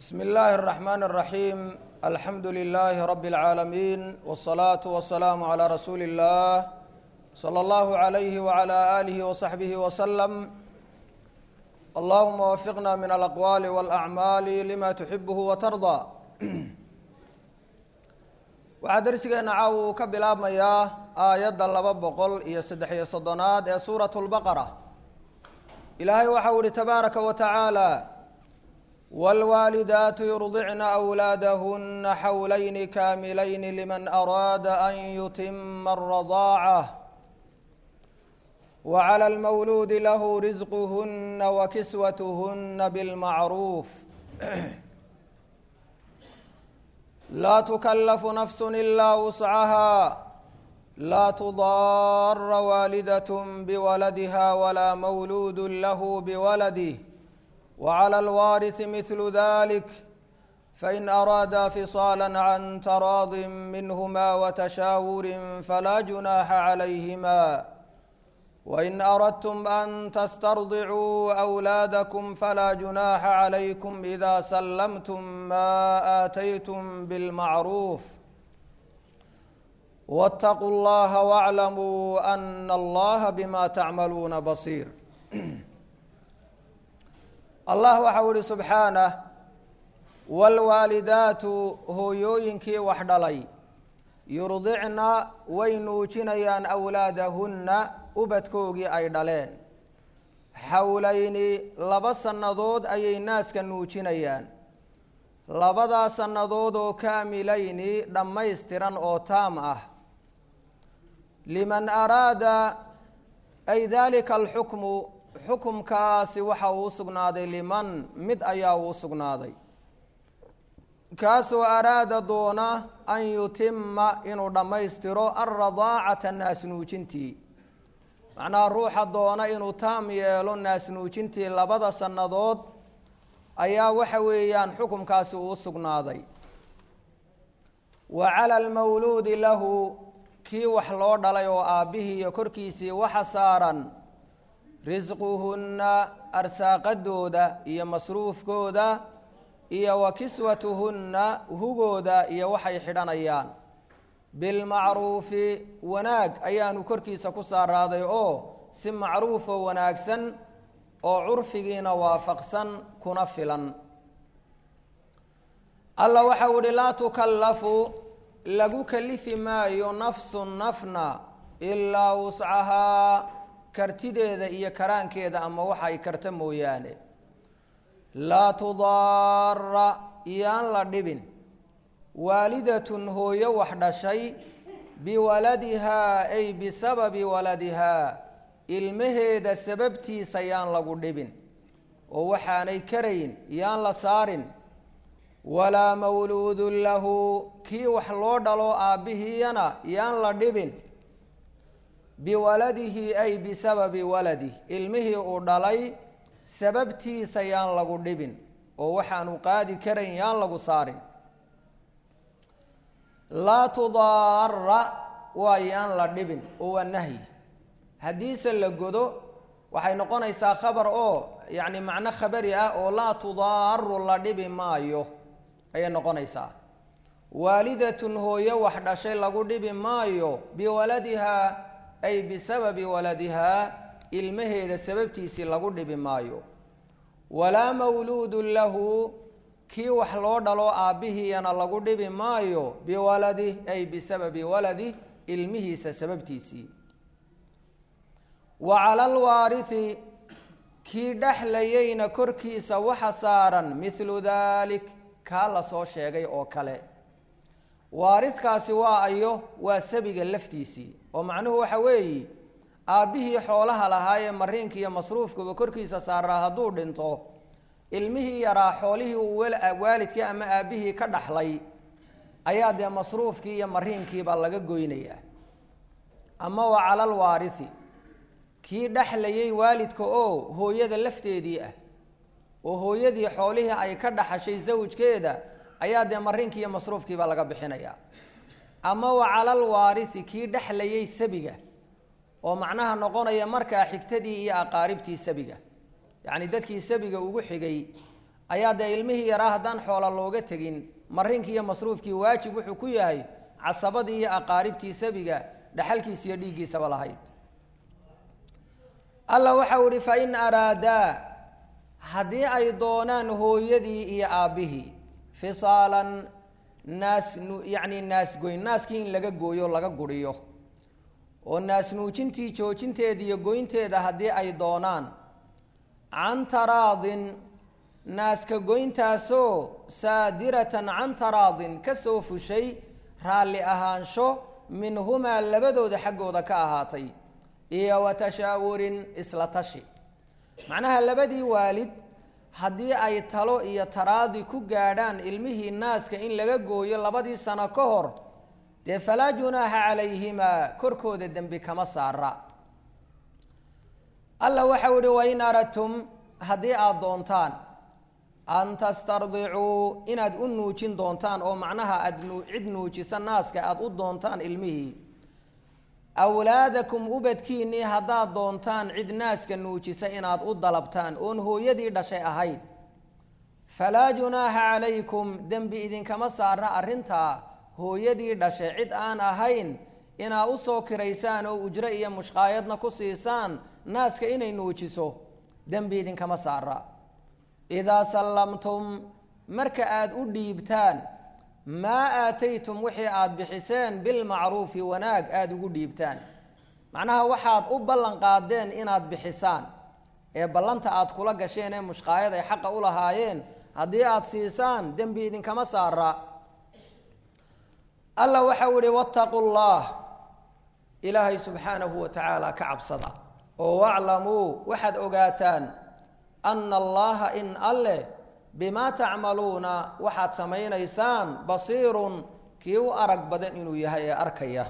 بسم الله الرحمن الرحيم الحمد لله رب العالمين والصلاة والسلام على رسول الله صلى الله عليه وعلى آله وصحبه وسلم اللهم وفقنا من الأقوال والأعمال لما تحبه وترضى waxaa darsigeena caaw uu ka bilaabmayaa aayadda laba boqol iyo saddex-iyo soddonaad ee suuratu lbaqara ilaahay waxau ihi tabaaraka wa tacaala wاlwaalidaatu yurdicna أwlaadahuna xawlayni kaamilayni liman araada an yutima الradaaca wعlى اlmawluudi lahu risquhuna wakiswatuhuna bاlmacruuf laa tukallafu nafsu ilaa wuscahaa laa tudaara waalidat biwaladiha walaa mawluudu lahu biwaladih waclى alwaariثi mihlu dalik fain araadaa fisaala can taraadi minhuma watashaawuri falaa junaaxa calayhima wain aradtum an tastardicuu أwlaadakum falaa junaaxa calaykum ida sallamtum ma aataytum bilmacruuf wاtaquu اllaha wاclamuu ana allaha bima tacmaluuna basiir allah waxau ihi subxaanah wاlwaalidaatu hooyooyinkii wax dhalay yurdicna way nuujinayaan awlaadahunna ubadkoogii ay dhaleen xawlayni laba sannadood ayay naaska nuujinayaan labadaa sannadood oo kaamilayni dhammaystiran oo taam ah liman araada ay daalika alxukmu xukumkaasi waxa uu sugnaaday liman mid ayaa uu sugnaaday kaasoo araada doona an yutima inuu dhammaystiro alradaacata naas nuujintii macnaha ruuxa doona inuu taam yeelo naas nuujintii labada sannadood ayaa waxa weeyaan xukumkaasi uu sugnaaday wa cala almawluudi lahu kii wax loo dhalay oo aabbihii iyo korkiisii waxa saaran risquhunna arsaaqadooda iyo masruufkooda iyo wa kiswatuhunna hugooda iyo waxay xidhanayaan bilmacruufi wanaag ayaanu korkiisa ku saaraaday oo si macruufo wanaagsan oo curfigiina waafaqsan kuna filan alla waxau ihi laa tukallafu lagu kalifi maayo nafsun nafna ilaa wuscahaa kartideeda iyo karaankeeda ama waxa ay karta mooyaane laa tudaara iyaan la dhibin waalidatun hooyo wax dhashay biwaladihaa ay bisababi waladihaa ilmaheeda sababtiisa yaan lagu dhibin oo waxaanay karayn yaan la saarin walaa mawluudun lahu kii wax loo dhalo aabbihiyana yaan la dhibin biwaladihi ay bisababi waladih ilmihii uu dhalay sababtiisa yaan lagu dhibin oo waxaanu qaadi karayn yaan lagu saarin laa tudaara waa yaan la dhibin oo waa nahyi haddiise la godo waxay noqonaysaa khabar oo yacni macno khabari ah oo laa tudaaru la dhibi maayo ayay noqonaysaa waalidatun hooyo wax dhashay lagu dhibi maayo biwaladihaa ay bisababi waladihaa ilmaheeda sababtiisii lagu dhibi maayo walaa mawluudun lahu kii wax loo dhalo aabbihiyana lagu dhibi maayo biwaladih ay bisababi waladih ilmihiisa sababtiisii wa cala alwaarihi kii dhexlayayna korkiisa waxa saaran mithlu dalik kaa la soo sheegay oo kale waaridkaasi waa ayo waa sabiga laftiisii oo macnuhu waxa weeyi aabbihii xoolaha lahaayee mariinka iyo masruufkuba korkiisa saaraa hadduu dhinto ilmihii yaraa xoolihii uu waalidkii ama aabbihii ka dhaxlay ayaa dee masruufkii iyo mariinkiiba laga goynayaa ama waa cala alwaarihi kii dhexlayay waalidka oo hooyada lafteedii ah oo hooyadii xoolihii ay ka dhaxashay zawjkeeda ayaa dee mariinkii iyo masruufkiiba laga bixinayaa ama wa cala alwaarihi kii dhexlayay sabiga oo macnaha noqonaya markaa xigtadii iyo aqaaribtii sabiga yacni dadkii sabiga ugu xigay ayaa dee ilmihii yaraa haddaan xoola looga tegin marinkii iyo masruufkii waajib wuxuu ku yahay casabadii iyo aqaaribtii sabiga dhaxalkiisa iyo dhiiggiisaba lahayd alla waxau ihi fain araadaa haddii ay doonaan hooyadii iyo aabbihii fisaalan naas yacni naasgoyn naaskii in laga gooyo laga guriyo oo naasnuujintii joojinteeda iyo goynteeda haddii ay doonaan can taraadin naaska goyntaasoo saadiratan can taraadin ka soo fushay raalli ahaansho minhumaa labadooda xaggooda ka ahaatay iyo wa tashaawurin isla tashi macnaha labadii waalid haddii ay talo iyo taraadi ku gaadhaan ilmihii naaska in laga gooyo labadii sano ka hor dee falaa junaaxa calayhimaa korkooda dembi kama saara alla waxau ihi wain aradtum haddii aada doontaan an tastardicuu inaad u nuujin doontaan oo macnaha aada cid nuujisa naaska aada u doontaan ilmihii awlaadakum ubadkiinnii haddaad doontaan cid naaska nuujisa inaad u dalabtaan oon hooyadii dhashay ahayd falaa junaaxa calaykum dembi idinkama saara arrintaa hooyadii dhashay cid aan ahayn inaa u soo kiraysaan oo ujro iyo mushqaayadna ku siisaan naaska inay nuujiso dembi idinkama saara idaa sallamtum marka aada u dhiibtaan maa aataytum wixii aada bixiseen bilmacruufi wanaag aada ugu dhiibtaan macnaha waxaad u ballan qaadeen inaad bixisaan ee ballanta aada kula gasheen ee mushqaayad ay xaqa u lahaayeen haddii aada siisaan dembi idinkama saara alla waxau ihi wattaqu llah ilaahay subxaanahu wa tacaala ka cabsada oo waclamuu waxaad ogaataan ana allaha in alleh bimaa tacmaluuna waxaad samaynaysaan basiirun kii u arag badan inuu yahay ee arkaya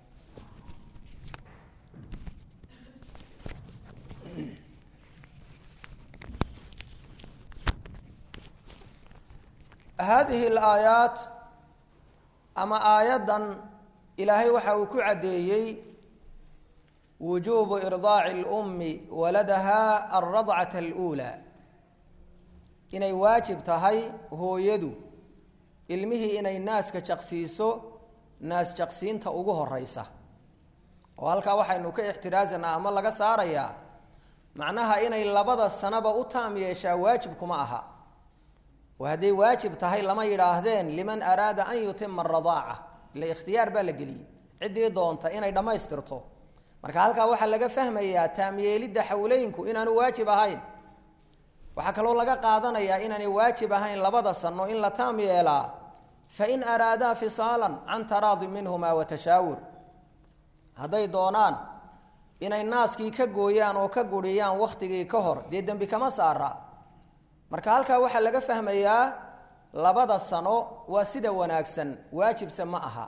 haadihi alaayaat ama aayaddan ilaahay waxa uu ku caddeeyey wujuubu irdaaci اlummi waladaha alradcata اluulaa inay waajib tahay hooyadu ilmihii inay naaska jaqsiiso naas jaqsiinta ugu horeysa oo halkaa waxaynu ka ixtiraasanaa ama laga saarayaa macnaha inay labada sanaba u taam yeeshaa waajib kuma aha oo hadday waajib tahay lama yidhaahdeen liman araada an yutima aradaaca ila ikhtiyaar baa la geliyey ciddii doonta inay dhammaystirto marka halkaa waxaa laga fahmayaa taamyeelidda xawleynku inaanu waajib ahayn waxaa kaloo laga qaadanayaa inaanay waajib ahayn labada sano in la taam yeelaa fain araadaa fisaalan can taraadi minhuma wa tashaawur hadday doonaan inay naaskii ka gooyaan oo ka guriyaan wakhtigii ka hor dee dembi kama saara marka halkaa waxaa laga fahmayaa labada sano waa sida wanaagsan waajibse ma aha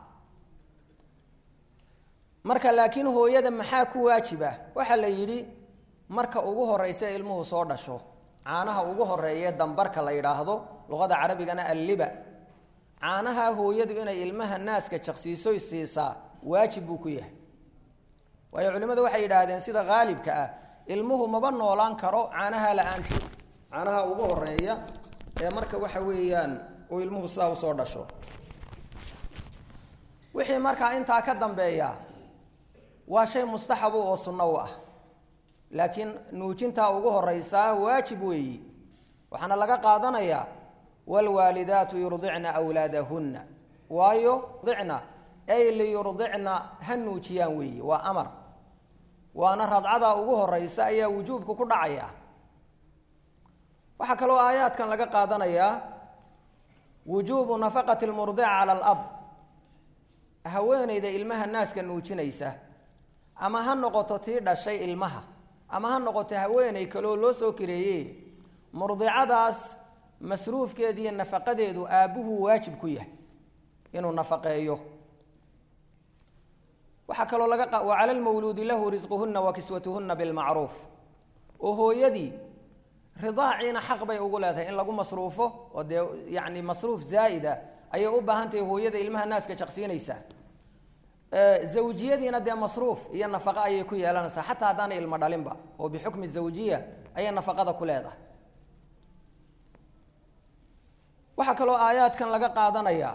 marka laakiin hooyada maxaa ku waajiba waxaa la yidhi marka ugu horeysa ilmuhu soo dhasho caanaha ugu horeeye dambarka la yidhaahdo luqada carabigana alliba caanaha hooyadu inay ilmaha naaska jaqsiisoy siisaa waajib buu ku yahay waayo culimmadu waxay yidhaahdeen sida haalibka ah ilmuhu maba noolaan karo caanaha la-aanteed caanaha ugu horeeya ee marka waxa weeyaan uu ilmuhu sidaa usoo dhasho wixii markaa intaa ka dambeeya waa shay mustaxabu oo sunno u ah laakiin nuujintaa ugu horeysaa waajib weeyi waxaana laga qaadanayaa waalwaalidaatu yurdicna wlaadahunna waayo dicna ay liyurdicna ha nuujiyaan weeyi waa amar waana radcada ugu horeysa ayaa wujuubka ku dhacaya waxaa kaloo aayaadkan laga qaadanayaa wujuubu nafaqati lmurdica cala alab haweeneyda ilmaha naaska nuujinaysa ama ha noqoto tii dhashay ilmaha ama ha noqoto haweeney kaleoo loo soo kireeye murdicadaas masruufkeeda iyo nafaqadeedu aabbuhu waajib ku yahay inuu nafaqeeyo waxaa kaloo laga wa cala lmawluudi lahu risquhuna wa kiswatuhuna bilmacruuf oo hooyadii ridaaciina xaq bay ugu leedahay in lagu masruufo oo dee yani masruuf zaa'ida ayay u baahan tahay hooyada ilmaha naaska jaqsiinaysaa zawjiyadiina dee masruuf iyo nafaqo ayay ku yeelanaysaa xataa haddaana ilmo dhalinba oo bixukmi zawjiya ayay nafaqada ku leedahay waxaa kaloo aayaadkan laga qaadanayaa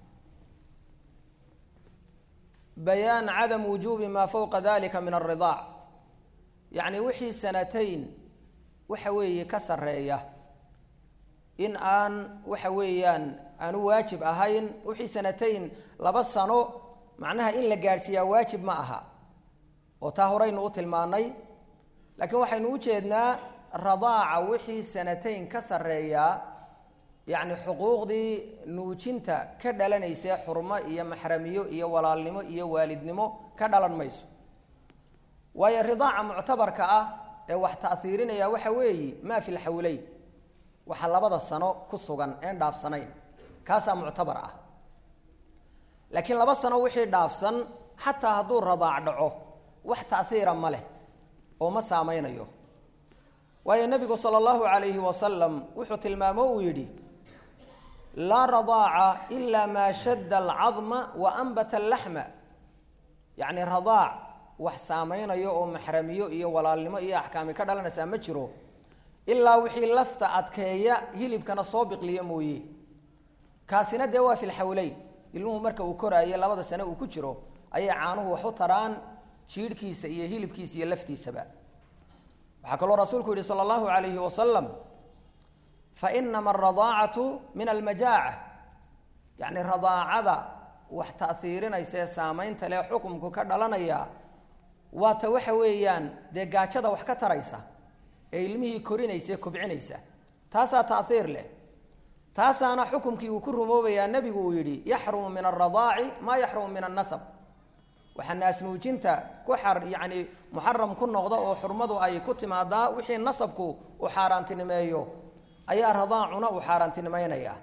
bayaan cadam wujuubi maa fowqa dalika min alridaac yacni wixii sanatayn waxa weeye ka sarreeya in aan waxa weeyaan aanu waajib ahayn wixii sanatayn laba sano macnaha in la gaadhsiiyaa waajib ma aha oo taa horeynu u tilmaanay laakiin waxaynu u jeednaa radaaca wixii sanatayn ka sarreeyaa yacni xuquuqdii nuujinta ka dhalanaysa xurmo iyo maxramiyo iyo walaalnimo iyo waalidnimo ka dhalan mayso waayo ridaaca muctabarka ah ee wax ta'hiirinaya waxa weeye maa fi lxawleyn waxa labada sano ku sugan een dhaafsanayn kaasaa muctabar ah laakiin laba sano wixii dhaafsan xataa hadduu radaac dhaco wax ta'hiira ma leh oo ma saameynayo waayo nebigu sala allahu calayhi wasalam wuxuu tilmaamo uu yidhi laa radaaca ilaa maa shadda alcadma wa anbata allaxma yacni radaac wax saameynayo oo maxramiyo iyo walaalnimo iyo axkaami ka dhalanaysaa ma jiro ilaa wixii lafta adkeeya hilibkana soo biqliya mooye kaasina dee waa fi lxawleyn ilmuhu marka uu koraayo labada sane uu ku jiro ayay caanuhu wax u taraan jiidhkiisa iyo hilibkiisa iyo laftiisaba waxaa kaloo rasuulku yihi sala allahu alayhi wasalam fainama aradaacatu min almajaaca yacni radaacada wax ta'hiirinaysa ee saameynta leh xukumku ka dhalanaya waata waxa weeyaan dee gaajada wax ka taraysa ee ilmihii korinaysa ee kobcinaysa taasaa ta'hiir leh taasaana xukumkii uu ku rumoobayaa nebigu uu yidhi yaxrumu min alradaaci maa yaxrumu min annasab waxaa naasnuujinta ku xar yacni muxaram ku noqda oo xurmadu ay ku timaadaa wixii nasabku uu xaaraantinimeeyo ayaa radaacuna uu xaaraantinimeynaya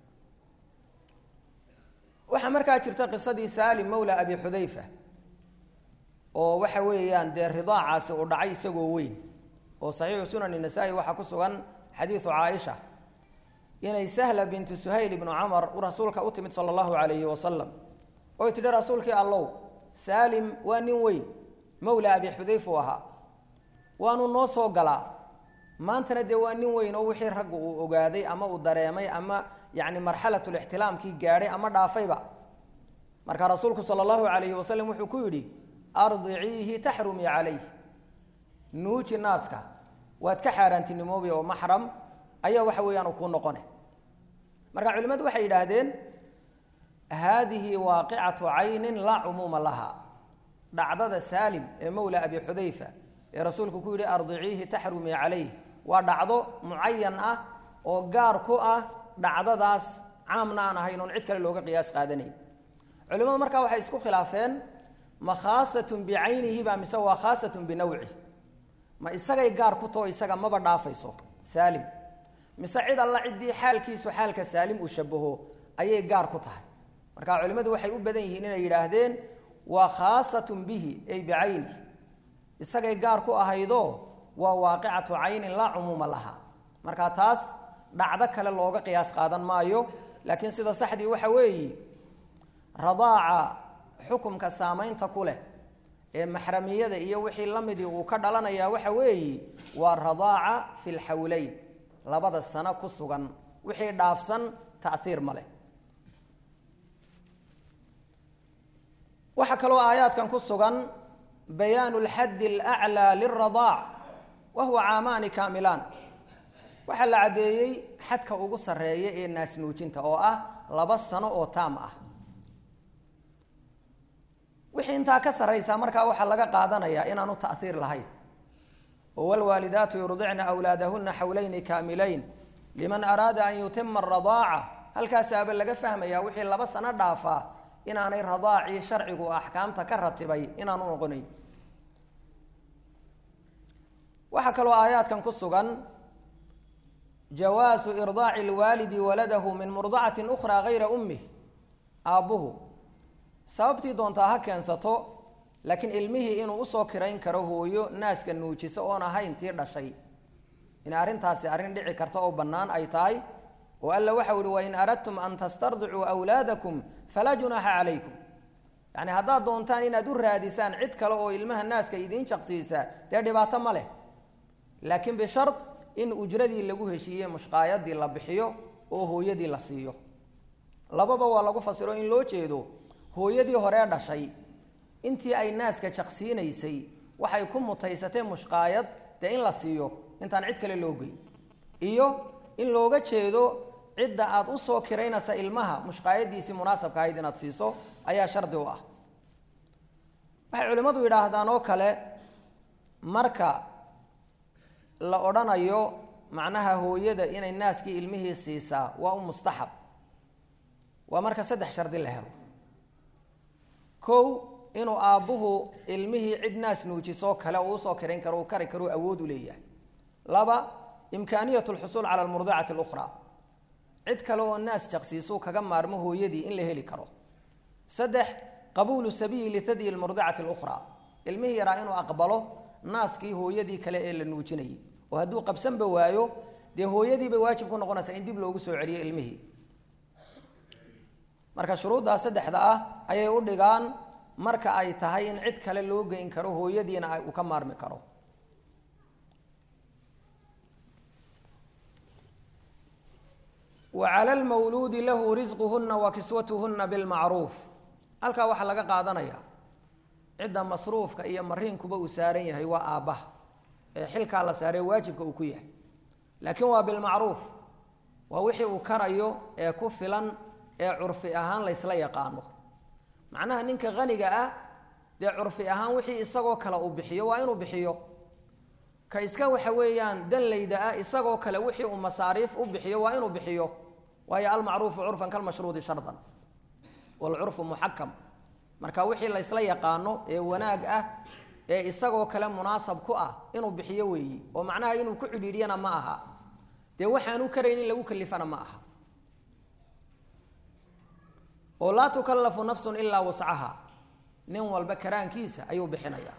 waxaa markaa jirta qisadii salim mawla abi xudayfa oo waxa weeyaan dee ridaacaasi uu dhacay isagoo weyn oo saxiixu sunani nasaa-i waxaa ku sugan xadiidu caaisha inay sahla bintu suhayl ibnu camar rasuulka u timid sala allahu calayhi wasalam oy tidhi rasuulkii allow saalim waa nin weyn mawla abi xudayfa u ahaa waanu noo soo galaa maantana dee waa nin weyn oo wixii raggu uu ogaaday ama uu dareemay ama yacni marxalatulixtilaamkii gaadhay ama dhaafayba marka rasuulku sala allahu calayhi wasalam wuxuu ku yidhi ardiciihi taxrumii calayh nuuji naaska waad ka xaaraantinimoobi oo maxram ayaa waxa weeyaan uu kuu noqone marka culimmadu waxay yidhaahdeen haadihi waaqicatu caynin laa cumuuma laha dhacdada saalim ee mowla abi xudayfa ee rasuulku ku yidhi ardiciihi taxrumii calayh waa dhacdo mucayan ah oo gaar ku ah dhacdadaas caamna aan ahayn oon cid kale looga qiyaas qaadanayn culimadu markaa waxay isku khilaafeen ma khaasatun bicaynihi ba mise waa khaasatun binawci ma isagay gaar ku taho isaga maba dhaafayso saalim mise cid alla ciddii xaalkiisu xaalka saalim uu shabaho ayay gaar ku tahay marka culimmadu waxay u badan yihiin inay yidhaahdeen waa khaasatun bihi ay bicaynihi isagay gaar ku ahaydoo waa waaqicatu caynin laa cumuuma laha marka taas dhacdo kale looga qiyaas qaadan maayo laakiin sida saxdii waxa weeyi radaaca xukumka saamaynta ku leh ee maxramiyada iyo wixii la midii uu ka dhalanayaa waxa weeyi waa radaaca fi lxawleyn labada sano ku sugan wixii dhaafsan ta'iir ma leh waxaa kaloo aayaadkan ku sugan bayaanu lxaddi alaclaa liradaac wa huwa caamaani kaamilaan waxaa la caddeeyey xadka ugu sarreeya ee naasnuujinta oo ah laba sano oo taam ah wixii intaa ka sarraysaa markaa waxaa laga qaadanayaa inaanu ta'iir lahayn oo wlwaalidaatu yurdicna awlaadahuna xawlayni kaamilayn liman araada an yutima aradaaca halkaasaaba laga fahmayaa wixii laba sano dhaafaa inaanay radaacii sharcigu axkaamta ka ratibay inaanu noqonayn waxaa kaloo aayaadkan ku sugan jawaasu irdaaci lwaalidi waladahu min murdacatin ukhraa gayra ummih aabbuhu sababtii doontaa ha keensato laakiin ilmihii inuu usoo kirayn karo hooyo naaska nuujisa oon ahayn tii dhashay in arrintaasi arrin dhici karta oo bannaan ay tahay oo alla waxau ihi wain aradtum an tastardicuu awlaadakum falaa junaaxa calaykum yacni haddaad doontaan inaad u raadisaan cid kale oo ilmaha naaska idiin jaqsiisa dee dhibaato ma leh laakiin bishard in ujradii lagu heshiiyey mushqaayadii la bixiyo oo hooyadii la siiyo lababa waa lagu fasiro in loo jeedo hooyadii horee dhashay intii ay naaska jaqsiinaysay waxay ku mutaysatee mushqaayad dee in la siiyo intaan cid kale loo geyn iyo in looga jeedo cidda aad usoo kiraynaysa ilmaha mushqaayadiisii munaasabka ahayd inaad siiso ayaa shardi u ah waxay culimmadu yidhaahdaan oo kale marka la odhanayo macnaha hooyada inay naaskii ilmihii siisaa waa u mustaxab waa marka saddex shardi la helo kow inuu aabbuhu ilmihii cid naas nuujisoo kale uu usoo kirayn karo uu kari karo awood u leeyahay laba imkaaniyat lxusuul cala almurdicati اlukhraa cid kale oo naas jaqsiisuu kaga maarmo hooyadii in la heli karo saddex qabuulu sabiyi lihadyi lmurdicati اlukhraa ilmihii yaraa inuu aqbalo naaskii hooyadii kale ee la nuujinayay oo hadduu qabsanba waayo dee hooyadii bay waajib ku noqonaysaa in dib loogu soo celiyo ilmihii marka shuruuddaa saddexda ah ayay u dhigaan marka ay tahay in cid kale loo geyn karo hooyadiina uu ka maarmi karo wa cala lmawluudi lahu risquhuna wa kiswatuhuna bilmacruuf halkaa waxaa laga qaadanaya cidda masruufka iyo mariinkuba uu saaran yahay waa aabbaha ee xilkaa la saaree waajibka uu ku yahay laakiin waa bilmacruuf waa wixii uu karayo ee ku filan ee curfi ahaan laysla yaqaano macnaha ninka haniga ah dee curfi ahaan wixii isagoo kale uu bixiyo waa inuu bixiyo ka iska waxa weeyaan danlayda ah isagoo kale wixii uu masaariif u bixiyo waa inuu bixiyo waayo almacruufu curfan kalmashruudi shardan walcurfu muxakam marka wixii laysla yaqaano ee wanaag ah ee isagoo kale munaasab ku ah inuu bixiyo weeyi oo macnaha inuu ku cidhiidhiyana ma aha dee waxaanu karayn in lagu kalifana ma aha oo laa tukallafu nafsun ilaa wascaha nin walba karaankiisa ayuu bixinayaa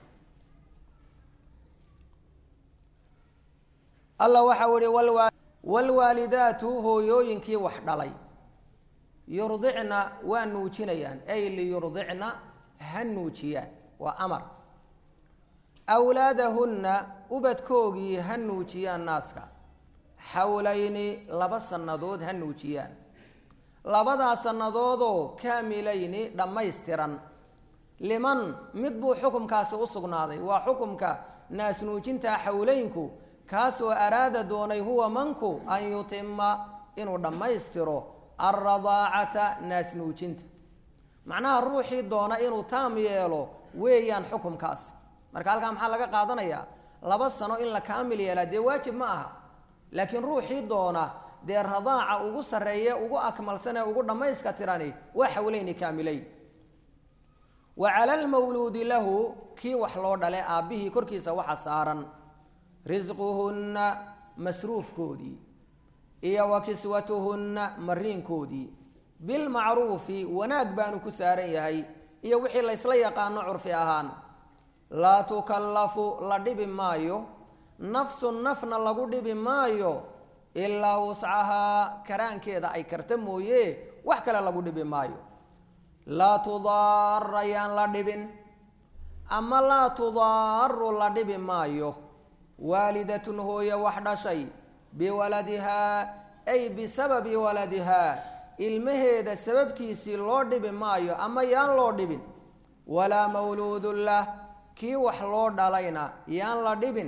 alla waxau ihi wlwaalidaatu hooyooyinkii wax dhalay yurdicna waa nuujinayaan ay liyurdicna ha nuujiyaan waa amar awlaadahunna ubadkoogii ha nuujiyaan naaska xawlayni laba sannadood ha nuujiyaan labadaa sannadoodoo kaamilayni dhammaystiran liman mid buu xukumkaasi u sugnaaday waa xukumka naas nuujinta xawleynku kaasoo araada doonay huwa manku an yutima inuu dhammaystiro alradaacata naas nuujinta macnaha ruuxii doona inuu taam yeelo weeyaan xukumkaas marka halkaa maxaa laga qaadanayaa laba sano in la kaamil yeelaa dee waajib ma aha laakiin ruuxii doona dee radaaca ugu sarreeye ugu akmalsan ee ugu dhammayska tirani waa xawleyni kaamileyn wa cala almawluudi lahu kii wax loo dhale aabbihii korkiisa waxa saaran risquhunna masruufkoodii iyo wa kiswatuhunna mariinkoodii bilmacruufi wanaag baanu ku saaran yahay iyo wixii laysla yaqaano curfi ahaan laa tukallafu la dhibi maayo nafsun nafna lagu dhibi maayo ilaa wuscahaa karaankeeda ay karta mooye wax kale lagu dhibi maayo laa tudaara yaan la dhibin ama laa tudaaru la dhibi maayo waalidatun hooye wax dhashay biwaladihaa ay bisababi waladihaa ilmaheeda sababtiisii loo dhibi maayo ama yaan loo dhibin walaa mawluudun lah kii wax loo dhalayna yaan la dhibin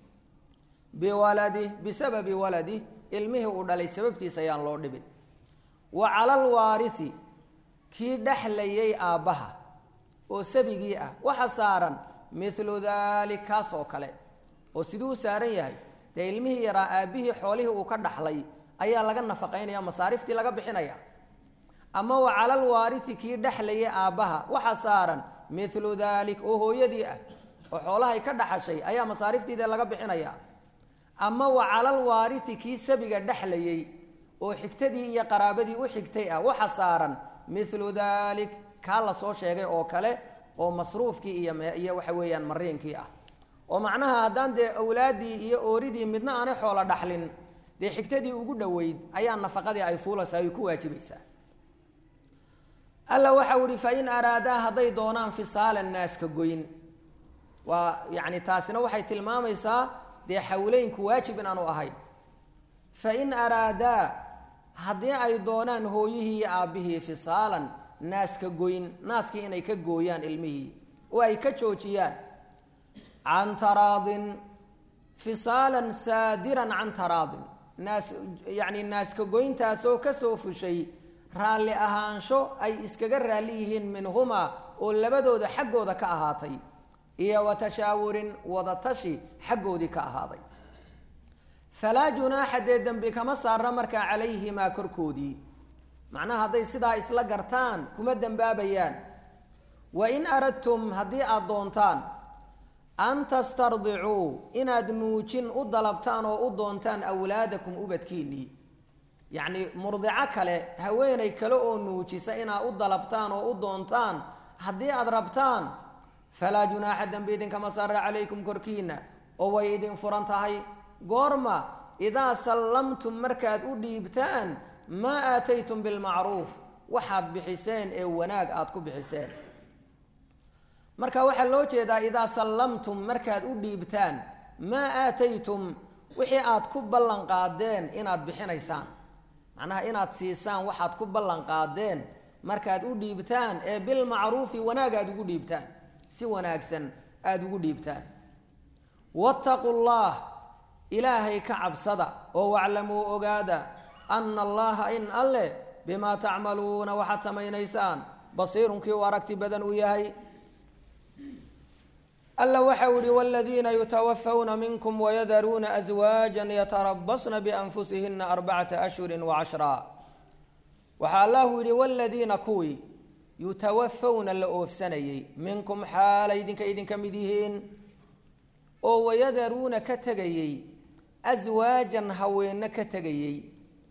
biwaladih bisababi waladih ilmihii uu dhalay sababtiisa yaan loo dhibin wa cala alwaarihi kii dhexlayay aabbaha oo sabigii ah waxa saaran milu dalik kaas oo kale oo siduu u saaran yahay dee ilmihii yaraa aabbihii xoolihii uu ka dhaxlay ayaa laga nafaqaynaya masaariftii laga bixinaya ama wa cala alwaarihi kii dhexlayay aabbaha waxa saaran milu dalik oo hooyadii ah oo xoolahay ka dhaxashay ayaa masaariftiide laga bixinaya ama wa cala alwaarihi kii sabiga dhexlayay oo xigtadii iyo qaraabadii u xigtay ah waxa saaran milu dalik kaa la soo sheegay oo kale oo masruufkii iyo iyo waxa weeyaan mariinkii ah oo macnaha haddaan dee awlaaddii iyo ooridii midna aanay xoolo dhaxlin dee xigtadii ugu dhoweyd ayaa nafaqadii ay fuulaysaa ay ku waajibaysaa alla waxau ihi fain araadaa hadday doonaan fisaalan naaska goyn waa yani taasina waxay tilmaamaysaa dee xawleynku waajib in aanu ahayn fain araadaa haddii ay doonaan hooyihii iyo aabbihii fisaalan naaska goyn naaskii inay ka gooyaan ilmihii oo ay ka joojiyaan can taraadin fisaalan saadiran can taraadin naas yacni naaska goyntaasoo kasoo fushay raalli ahaansho ay iskaga raalli yihiin minhumaa oo labadooda xaggooda ka ahaatay iyo wa tashaawurin wadatashi xaggoodii ka ahaaday falaa junaaxa dee dembi kama saarna markaa calayhimaa korkoodii macnaha hadday sidaa isla gartaan kuma dembaabayaan wa in aradtum haddii aada doontaan an tastardicuu inaad nuujin u dalabtaan oo u doontaan awlaadakum ubadkiinnii yacni murdico kale haweenay kale oo nuujisa inaad u dalabtaan oo u doontaan haddii aada rabtaan falaa junaaxa dembi idinkama saara calaykum korkiina oo way idin furan tahay goorma idaa sallamtum markaad u dhiibtaan maa aataytum bilmacruuf waxaad bixiseen ee wanaag aada ku bixiseen marka waxaa loo jeedaa idaa sallamtum markaad u dhiibtaan maa aataytum wixii aad ku ballan qaadeen inaad bixinaysaan macnaha inaad siisaan waxaad ku ballan qaadeen markaad u dhiibtaan ee bilmacruufi wanaag aada ugu dhiibtaan si wanaagsan aada ugu dhiibtaan wattaqu llah ilaahay ka cabsada oo waclamuu ogaada ana allaha in alleh bimaa tacmaluuna waxaad samaynaysaan basiirunkii u aragti badan uu yahay alla waxa u yihi wladiina yutawafawna minkum wayadaruuna aswaaja yatarabasna bianfusihina arbacata ashhuri wacashraa waxaa allahu yihi wladiina kuwii yutawafawna la oofsanayey minkum xaalay idinka idinka mid yihiin oo wayadaruuna ka tegayey aswaajan haweenno ka tegayey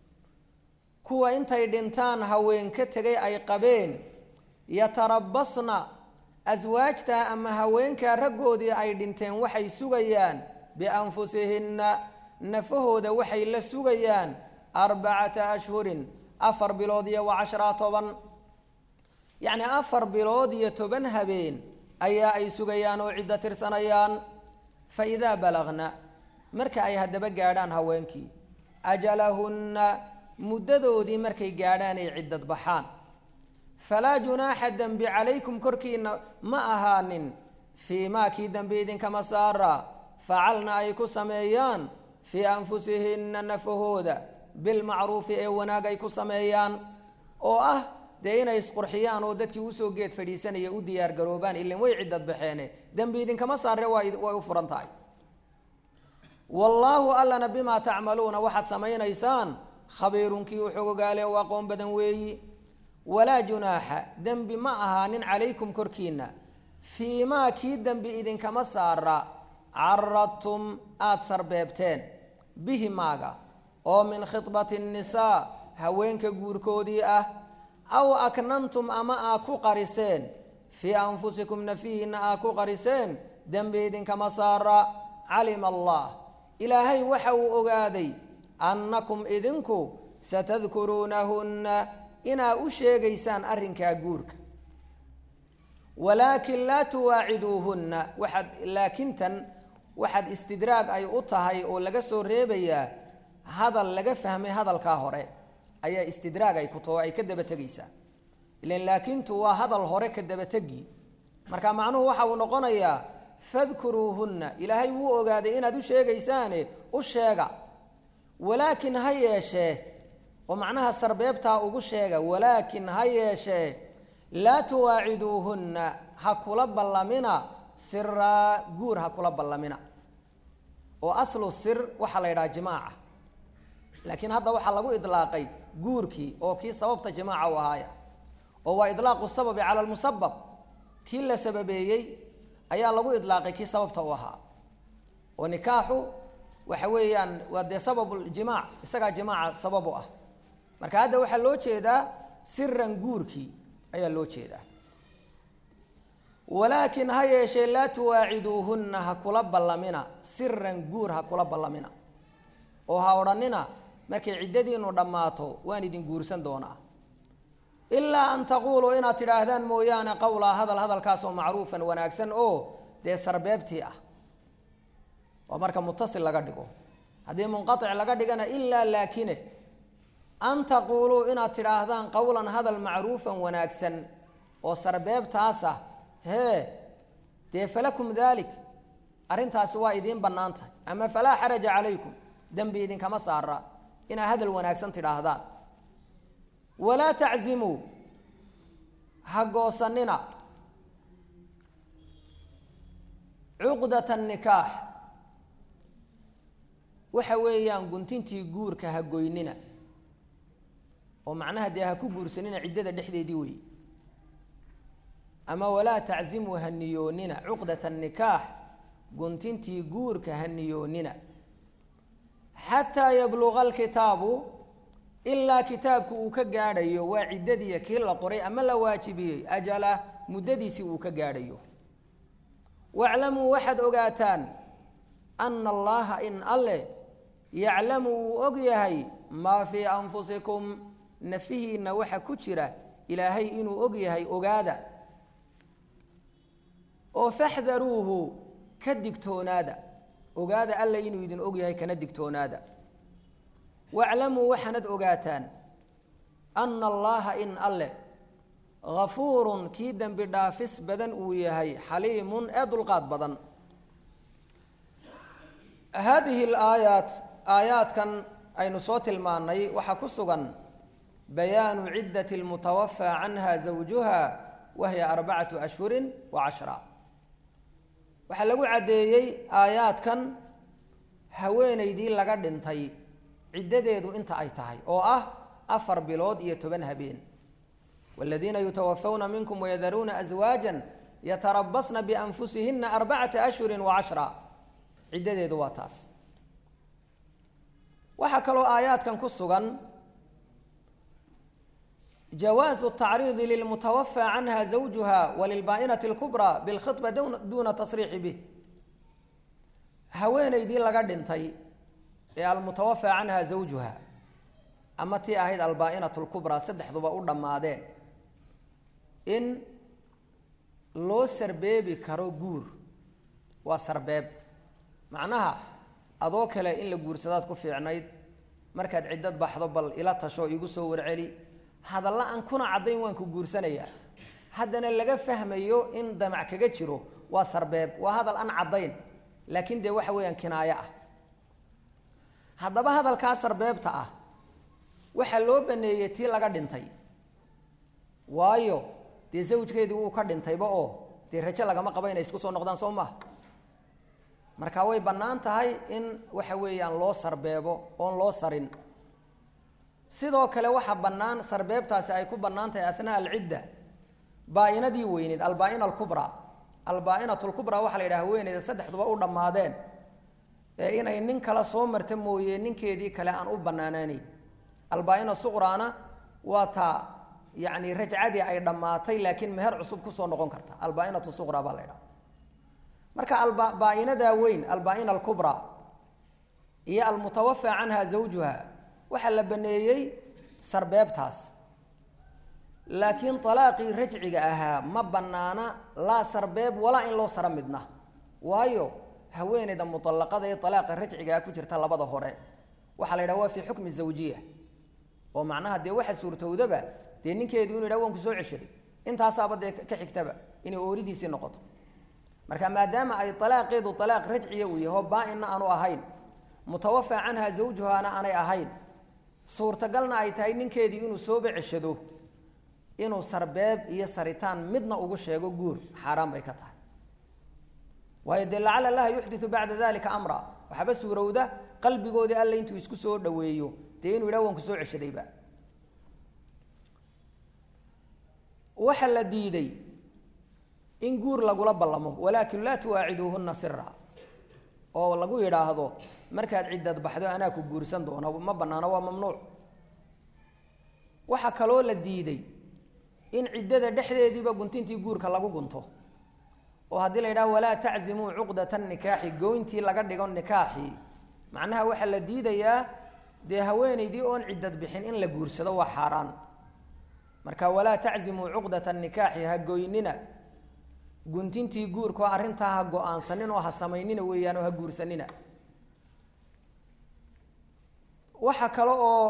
kuwa intay dhintaan haween ka tegay ay qabeen yatarabasna aswaajtaa ama haweenkaa raggoodii ay dhinteen waxay sugayaan bianfusihinna nafahooda waxay la sugayaan arbacata ashhurin afar bilood iyo wa cashraa toban yacni afar bilood iyo toban habeen ayaa ay sugayaan oo ciddo tirsanayaan fa idaa balagna marka ay haddaba gaadhaan haweenkii ajalahunna muddadoodii markay gaadhaan ay ciddad baxaan falaa junaaxa dembi calaykum korkiina ma ahaanin fii maa kii dembi idinkama saara facalna ay ku sameeyaan fii anfusihinna nafahooda bilmacruufi ee wanaag ay ku sameeyaan oo ah dee inay isqurxiyaan oo dadkii usoo geed fadhiisanaya u diyaar garoobaan ilan way ciddad baxeene dembi idinkama saare way u furan tahay wallaahu allana bimaa tacmaluuna waxaad samaynaysaan khabiirunkii u xogogaale oo aqoon badan weeyi walaa junaaxa dembi ma ahaanin calaykum korkiina fii maa kii dembi idinkama saara caradtum aada sarbeebteen bihi maaga oo min khidbati nnisaa haweenka guurkoodii ah aw aknantum ama aa ku qariseen fii anfusikum nafihiina aa ku qariseen dembi idinkama saara calima allah ilaahay waxa uu ogaaday annakum idinku satadkuruunahunna inaa u sheegaysaan arrinkaa guurka walaakin laa tuwaaciduuhunna waxaad laakintan waxaad istidraag ay u tahay oo laga soo reebayaa hadal laga fahmay hadalkaa hore ayaa istidraag ay ku taho ay ka daba tegaysaa ilan laakintu waa hadal hore ka dabategi marka macnuhu waxa uu noqonayaa fadkuruuhunna ilaahay wuu ogaaday inaad u sheegaysaane u sheega walaakin ha yeeshee oo macnaha sarbeebtaa ugu sheega walaakin ha yeeshee laa tuwaaciduuhunna ha kula ballamina siraa guur ha kula ballamina oo aslu sir waxaa la yidhaha jimaaca laakiin hadda waxaa lagu idlaaqay guurkii oo kii sababta jimaaca u ahaaya oo waa idlaaqu sababi cala lmusabab kii la sababeeyey ayaa lagu idlaaqay kii sababta u ahaa oo nikaaxu waxa weeyaan waa dee sababuljimac isagaa jimaaca sabab u ah marka hadda waxaa loo jeedaa siran guurkii ayaa loo jeedaa walaakin ha yeeshee laa tuwaaciduuhunna ha kula ballamina siran guur ha kula ballamina oo ha odhanina markay ciddadiinu dhammaato waan idin guursan doonaa ilaa an taquuluu inaad tidhaahdaan mooyaane qowlaa hadal hadalkaasoo macruufan wanaagsan oo dee sarbeebtii ah oo marka mutasil laga dhigo haddii munqaic laga dhigana ilaa laakine an taquuluu inaad tidhaahdaan qowlan hadal macruufan wanaagsan oo sarbeebtaas ah hee dee falakum daalik arrintaasi waa idiin bannaan tahay ama falaa xaraja calaykum dembi idinkama saara inaad hadal wanaagsan tidhaahdaan walaa taczimuu ha goosanina cuqdata nikaax waxa weeyaan guntintii guurka ha goynina oo macnaha dee ha ku guursanina ciddada dhexdeedii wey ama walaa taczimuu ha niyoonina cuqdata nikaax guntintii guurka ha niyoonina xataa yabluqa alkitaabu ilaa kitaabku uu ka gaadhayo waa ciddadiiya kii la qoray ama la waajibiyey ajala muddadiisii uu ka gaadhayo waclamuu waxaad ogaataan ana allaha in alle yaclamu wuu og yahay maa fii anfusikum nafihiinna waxa ku jira ilaahay inuu og yahay ogaada oo faxdaruuhu ka digtoonaada ogaada alla inuu idin og yahay kana digtoonaada waclamuu waxaanad ogaataan ana allaha in alle gafuurun kii dembi dhaafis badan uu yahay xaliimun ee dulqaad badan haadihi alaayaat aayaadkan aynu soo tilmaanay waxaa ku sugan bayaanu ciddati lmutawafaa canha zawjuha wahiya arbacatu ashhurin wa cashra waxaa lagu caddeeyey aayaadkan haweenaydii laga dhintay ciddadeedu inta ay tahay oo ah afar bilood iyo toban habeen wاladiina yutawafawna minkum wayadaruuna aswaaja yatarabasna bianfusihina arbacata ashhuri wacashra ciddadeedu waa taas waxaa kaloo aayaadkan ku sugan jawaazu tacriidi lilmutawafى canha zawjuha walilbaa'inati اlkubra bilkhiطba duna tasriixi bih haweenaydii laga dhintay ee almutawafى canha zawjuha ama tii ahayd albaa-inat lkubraa saddexduba u dhammaadeen in loo sarbeebi karo guur waa sarbeeb macnaha adoo kale in la guursadaad ku fiicnayd markaad ciddad baxdo bal ila tasho igu soo warceli hadalla aan kuna caddayn waan ku guursanayaa haddana laga fahmayo in damac kaga jiro waa sarbeeb waa hadal aan caddayn laakiin dee waxa weeyaan kinaayo ah haddaba hadalkaa sarbeebta ah waxaa loo baneeyey tii laga dhintay waayo dee zawjkeedii wuu ka dhintayba oo dee rajo lagama qabo inay isku soo noqdaan soo maha marka way bannaan tahay in waxa weeyaan loo sarbeebo oon loo sarin sidoo kale waxaa bannaan sarbeebtaasi ay ku bannaan tahay athnaa alcidda baa-inadii weyneyd albaa-ina alkubraa albaa-inat lkubraa waxaa la yidhaha haweeneyda saddexduba u dhammaadeen ee inay nin kale soo marta mooye ninkeedii kale aan u bannaanaaneyn albaa-ina suqraana waa taa yani rajcadii ay dhammaatay laakiin meher cusub kusoo noqon karta albaa-inatu suqra baa la ydhaha marka albaa-inadaa weyn albaa-ina alkubraa iyo almutawafa canha zawjuha waxaa la baneeyey sarbeebtaas laakiin alaaqii rajciga ahaa ma banaana laa sarbeeb walaa in loo sara midna waayo haweeneyda muallaqada ee alaaqa rajcigaa ku jirta labada hore waxaa la yidhaha waa fii xukmi zawjiya oo macnaha dee waxa suurtowdaba dee ninkeedu inu yidhah waan ku soo ceshaday intaasaaba dee ka xigtaba inay ooridiisii noqoto marka maadaama ay alaaqeedu alaaq rajciya uu yaho baa-inna aanu ahayn mutawafa canha zawjuhaana aanay ahayn suurtagalna ay tahay ninkeedii inuu sooba ceshado inuu sarbeeb iyo saritaan midna ugu sheego guur xaaraan bay ka tahay waayo dee lacala allaha yuxdiu bacda dalika amra waxaaba suurowda qalbigoodii alle intuu isku soo dhaweeyo dee inuu yidhah waan kusoo ceshadayba waxaa la diiday in guur lagula ballamo walaakin laa tuwaaciduuhuna sira oo lagu yidhaahdo markaad ciddad baxdo anaa ku guursan doono ma banaano waa mamnuuc waxaa kaloo la diiday in ciddada dhexdeediiba guntintii guurka lagu gunto oo haddii la yidhaho walaa taczimuu cuqdata nikaaxi goyntii laga dhigo nikaaxii macnaha waxaa la diidayaa dee haweeneydii oon ciddad bixin in la guursado waa xaaraan marka walaa taczimuu cuqdata nikaaxi ha goynina guntintii guurka oo arrintaa ha go-aansanin oo ha samaynina weeyaan oo ha guursanina waxaa kale oo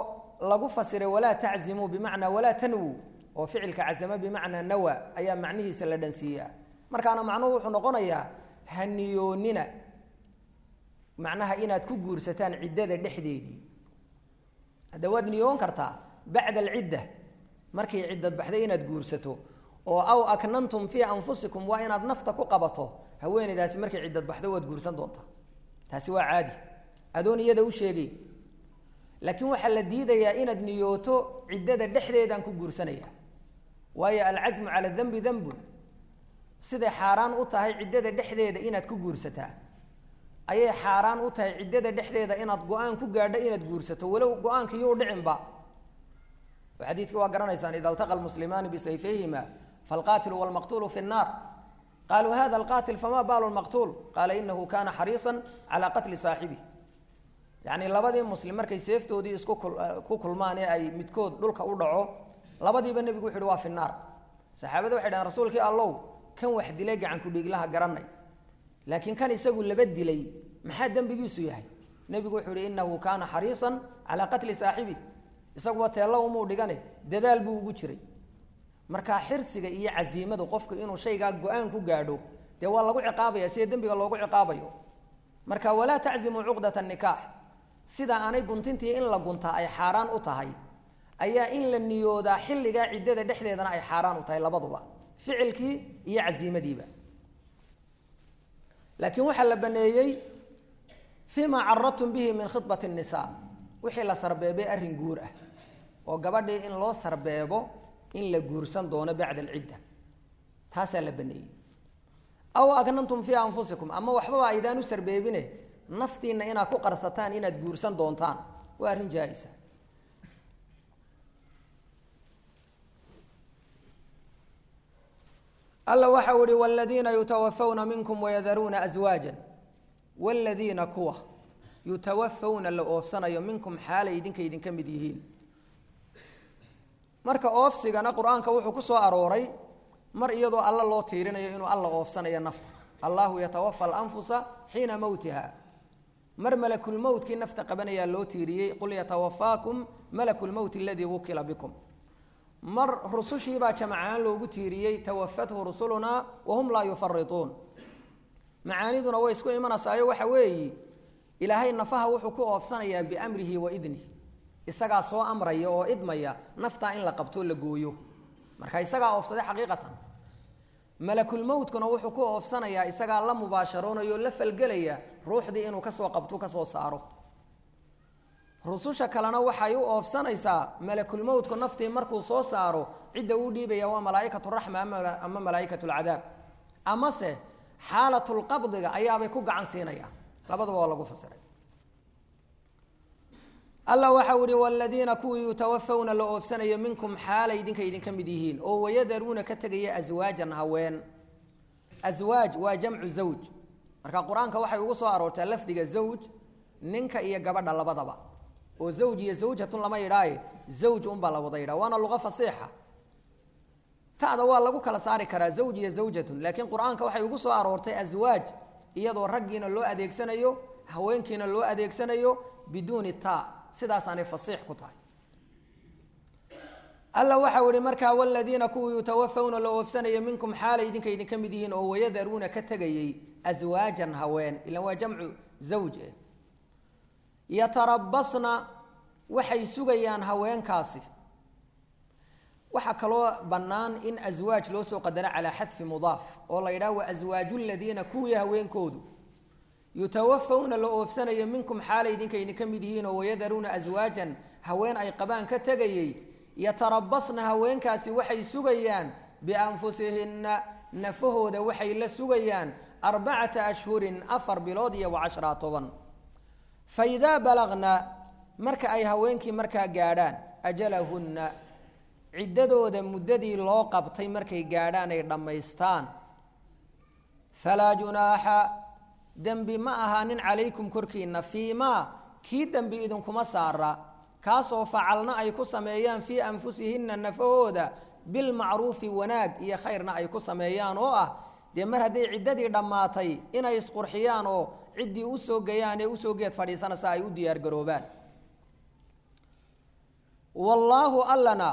lagu fasiray walaa taczimuu bimacnaa walaa tanwuu oo ficilka cazamo bimacnaa nawa ayaa macnihiisa la dhansiiyaa markaana macnuhu wuxuu noqonayaa haniyoonina macnaha inaad ku guursataan ciddada dhexdeedii hadda waad niyoon kartaa bacda alcidda markay ciddad baxday inaad guursato oo aw aknantum fii anfusikum waa inaad nafta ku qabato haweeneydaasi markay ciddad baxdo waad guursan doontaa taasi waa caadi adoon iyada u sheegay laakiin waxaa la diidayaa inaad niyooto ciddada dhexdeedaan ku guursanaya waayo alcasmu cala danbi danbun siday xaaraan u tahay ciddada dhexdeeda inaad ku guursataa ayay xaaraan u tahay ciddada dhexdeeda inaad go-aan ku gaadho inaad guursato walow go-aanka yuu dhicinba oo xadiidkii waa garanaysaan ida altaqa lmuslimaani bisayfayhima falqaatilu walmaqtuulu fi nnaar qaluu hada alqaatil fama baalu lmaqtuul qaala inahu kana xariisan calaa qatli saaxibih yacni labadii muslim markay seeftoodii isku ku kulmaan ee ay midkood dhulka u dhaco labadiiba nebigu wuxu uhi waa fi naar saxaabada waxay dhahen rasuulkii allow kan wax dilay gacanku dhiiglaha garanay laakiin kan isagu laba dilay maxaa dembigiisu yahay nebigu wuxuu ihi inahu kaana xariisan calaa qatli saaxibih isaguba teello umuu dhigane dadaal buu ugu jiray markaa xirsiga iyo casiimadu qofku inuu shaygaa go-aan ku gaadho dee waa lagu ciqaabaya sida dembiga loogu ciqaabayo marka walaa taczimuu cuqdata nikaax sida aanay guntintii in la guntaa ay xaaraan u tahay ayaa in la niyoodaa xilligaa ciddada dhexdeedana ay xaaraan u tahay labaduba ficilkii iyo casiimadiiba laakiin waxaa la baneeyey fii ma caradtum bihi min khibati الnisa wixii la sarbeebay arrin guur ah oo gabadhii in loo sarbeebo in la guursan doono bacda alcidda taasaa la baneeyey aw agnantum fii anfusikum ama waxbaba aydaan u sarbeebine naftiina inaad ku qarsataan inaad guursan doontaan waa arrin jaa-isa alla waxau ihi wladiina yutawafawna minkum wayadaruuna aswaaja wladiina kuwa yutawafawna la oofsanayo minkum xaalay idinka idinka mid yihiin marka oofsigana qur-aanka wuxuu ku soo arooray mar iyadoo alla loo tiirinayo inuu alla oofsanayo nafta allahu yatawafa alanfusa xiina mowtiha mar malakulmowtkii nafta qabanayaa loo tiiriyey qul yatawafaakum malaku lmowt aladii wukila bikum mar rusushiibaa jamacaan loogu tiiriyey tawafathu rusulunaa wahum laa yufarituun macaaniduna way isku imanaysayo waxa weeyi ilaahay nafaha wuxuu ku oofsanayaa biamrihi wa idnih isagaa soo amraya oo idmaya naftaa in la qabto la gooyo marka isagaa oofsaday xaqiiqatan malakulmowtkuna wuxuu ku oofsanayaa isagaa la mubaasharoonaya oo la falgelaya ruuxdii inuu kasoo qabto kasoo saaro rususha kalena waxay u oofsanaysaa malakulmowtku naftii markuu soo saaro cidda uu dhiibaya waa malaaikatu raxma ama malaaikatu lcadaab amase xaalatulqabdiga ayaabay ku gacan siinayaan labadaba waa lagu fasiray alla waxau ihi wladiina kuwii yutawafawna la oofsanayo minkum xaalay idinka idinka mid yihiin oo wayadaruuna ka tegaya aswaajan haween aswaaj waa jamcu zawj marka qur-aanka waxay ugu soo aroortaa lafdiga zawj ninka iyo gabadha labadaba oo zawj iyo zawjatun lama yidhaaye zawj unbaa la wada yidhaha waana luqa fasiixa ta'da waa lagu kala saari karaa zawj iyo zawjatun laakiin qur-aanka waxay ugu soo aroortay aswaaj iyadoo raggiina loo adeegsanayo haweenkiina loo adeegsanayo biduuni ta sidaasaanay fasiix ku tahay alla waxau ihi markaa waladiina kuwii yutawafawna la oofsanaya minkum xaalay idinka idinka mid yihiin oo wayadaruuna ka tegayey aswaajan haween ilan waa jamcu zawj eh yatarabasna waxay sugayaan haweenkaasi waxaa kaloo bannaan in aswaaj loo soo qadaro calaa xadfi mudaaf oo la yidhaha wa aswaaju ladiina kuwii haweenkoodu yutawafawna la oofsanayo minkum xaalay idinka idinka mid yihiin oo wayadaruuna aswaajan haween ay qabaan ka tegayey yatarabasna haweenkaasi waxay sugayaan bianfusihinna nafahooda waxay la sugayaan arbacata ashhurin afar bilood iyo wacashraa toban fa idaa balagna marka ay haweenkii markaa gaadhaan ajalahunna ciddadooda muddadii loo qabtay markay gaadhaan ay dhammaystaan falaa junaaxa dembi ma ahaanin calaykum korkiina fii maa kii dembi idinkuma saara kaasoo facalna ay ku sameeyaan fii anfusihinna nafahooda bilmacruufi wanaag iyo khayrna ay ku sameeyaan oo ah dee mar hadday ciddadii dhammaatay inay isqurxiyaan oo ciddii usoo gayaan ee usoo geed fadhiisanaysa ay u diyaargaroobaan wallaahu allana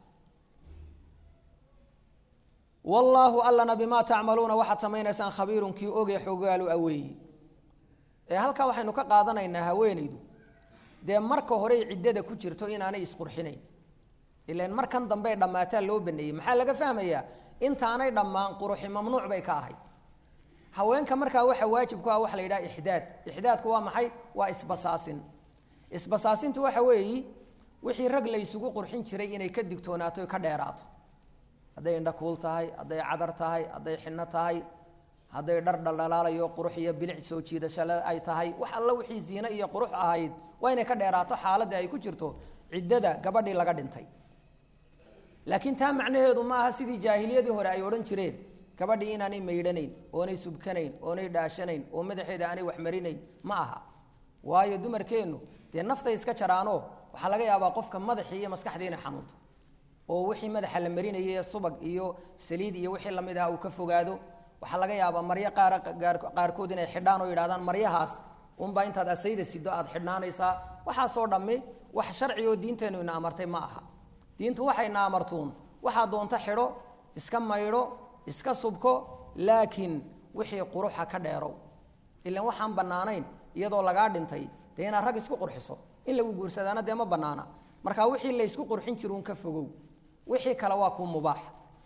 wallaahu allana bimaa tacmaluuna waxaad samaynaysaan khabiirun kii oge xogaalu aweeyi ee halkaa waxaynu ka qaadanaynaa haweenaydu dee marka horey ciddada ku jirto inaanay isqurxinayn ilan markan dambey dhammaataa loo baneeyey maxaa laga fahmayaa intaanay dhammaan quruxi mamnuuc bay ka ahayd haweenka markaa waxa waajib ku ah waxa la yidhaha ixdaad ixdaadku waa maxay waa isbasaasin isbasaasintu waxa weeyi wixii rag la ysugu qurxin jiray inay ka digtoonaato ka dheeraato hadday indhakuul tahay hadday cadar tahay hadday xinno tahay hadday dhar dhaldhalaalayo qurux iyo bilic soo jiidashale ay tahay wax alla wixii ziine iyo qurux ahayd waa inay ka dheeraato xaaladda ay ku jirto ciddada gabadhii laga dhintay laakiin taa macnaheedu ma aha sidii jaahiliyadii hore ay odhan jireen gabadhii inaanay maydhanayn oonay subkanayn oonay dhaashanayn oo madaxeeda aanay waxmarinayn ma aha waayo dumarkeennu dee naftay iska jaraanoo waxaa laga yaabaa qofka madaxii iyo maskaxdii inay xanuunto oo wixii madaxa la marinayay subag iyo saliid iyo wixii lamid aha uu ka fogaado waxaa laga yaabaa maryo qaar qaarkood inay xidhaan oo yidhahdaan maryahaas unbaa intaad asayda sido aad xidhnaanaysaa waxaasoo dhammi wax sharci oo diinteennu ina amartay ma aha diintu waxayna amartuun waxaa doonto xidho iska maydho iska subko laakiin wixii quruxa ka dheerow ilan waxaan bannaanayn iyadoo lagaa dhintay dee inaad rag isku qurxiso in lagu guursadaana dee ma bannaana marka wixii laysku qurxin jiruun ka fogow wixii kale waa kuu mubaax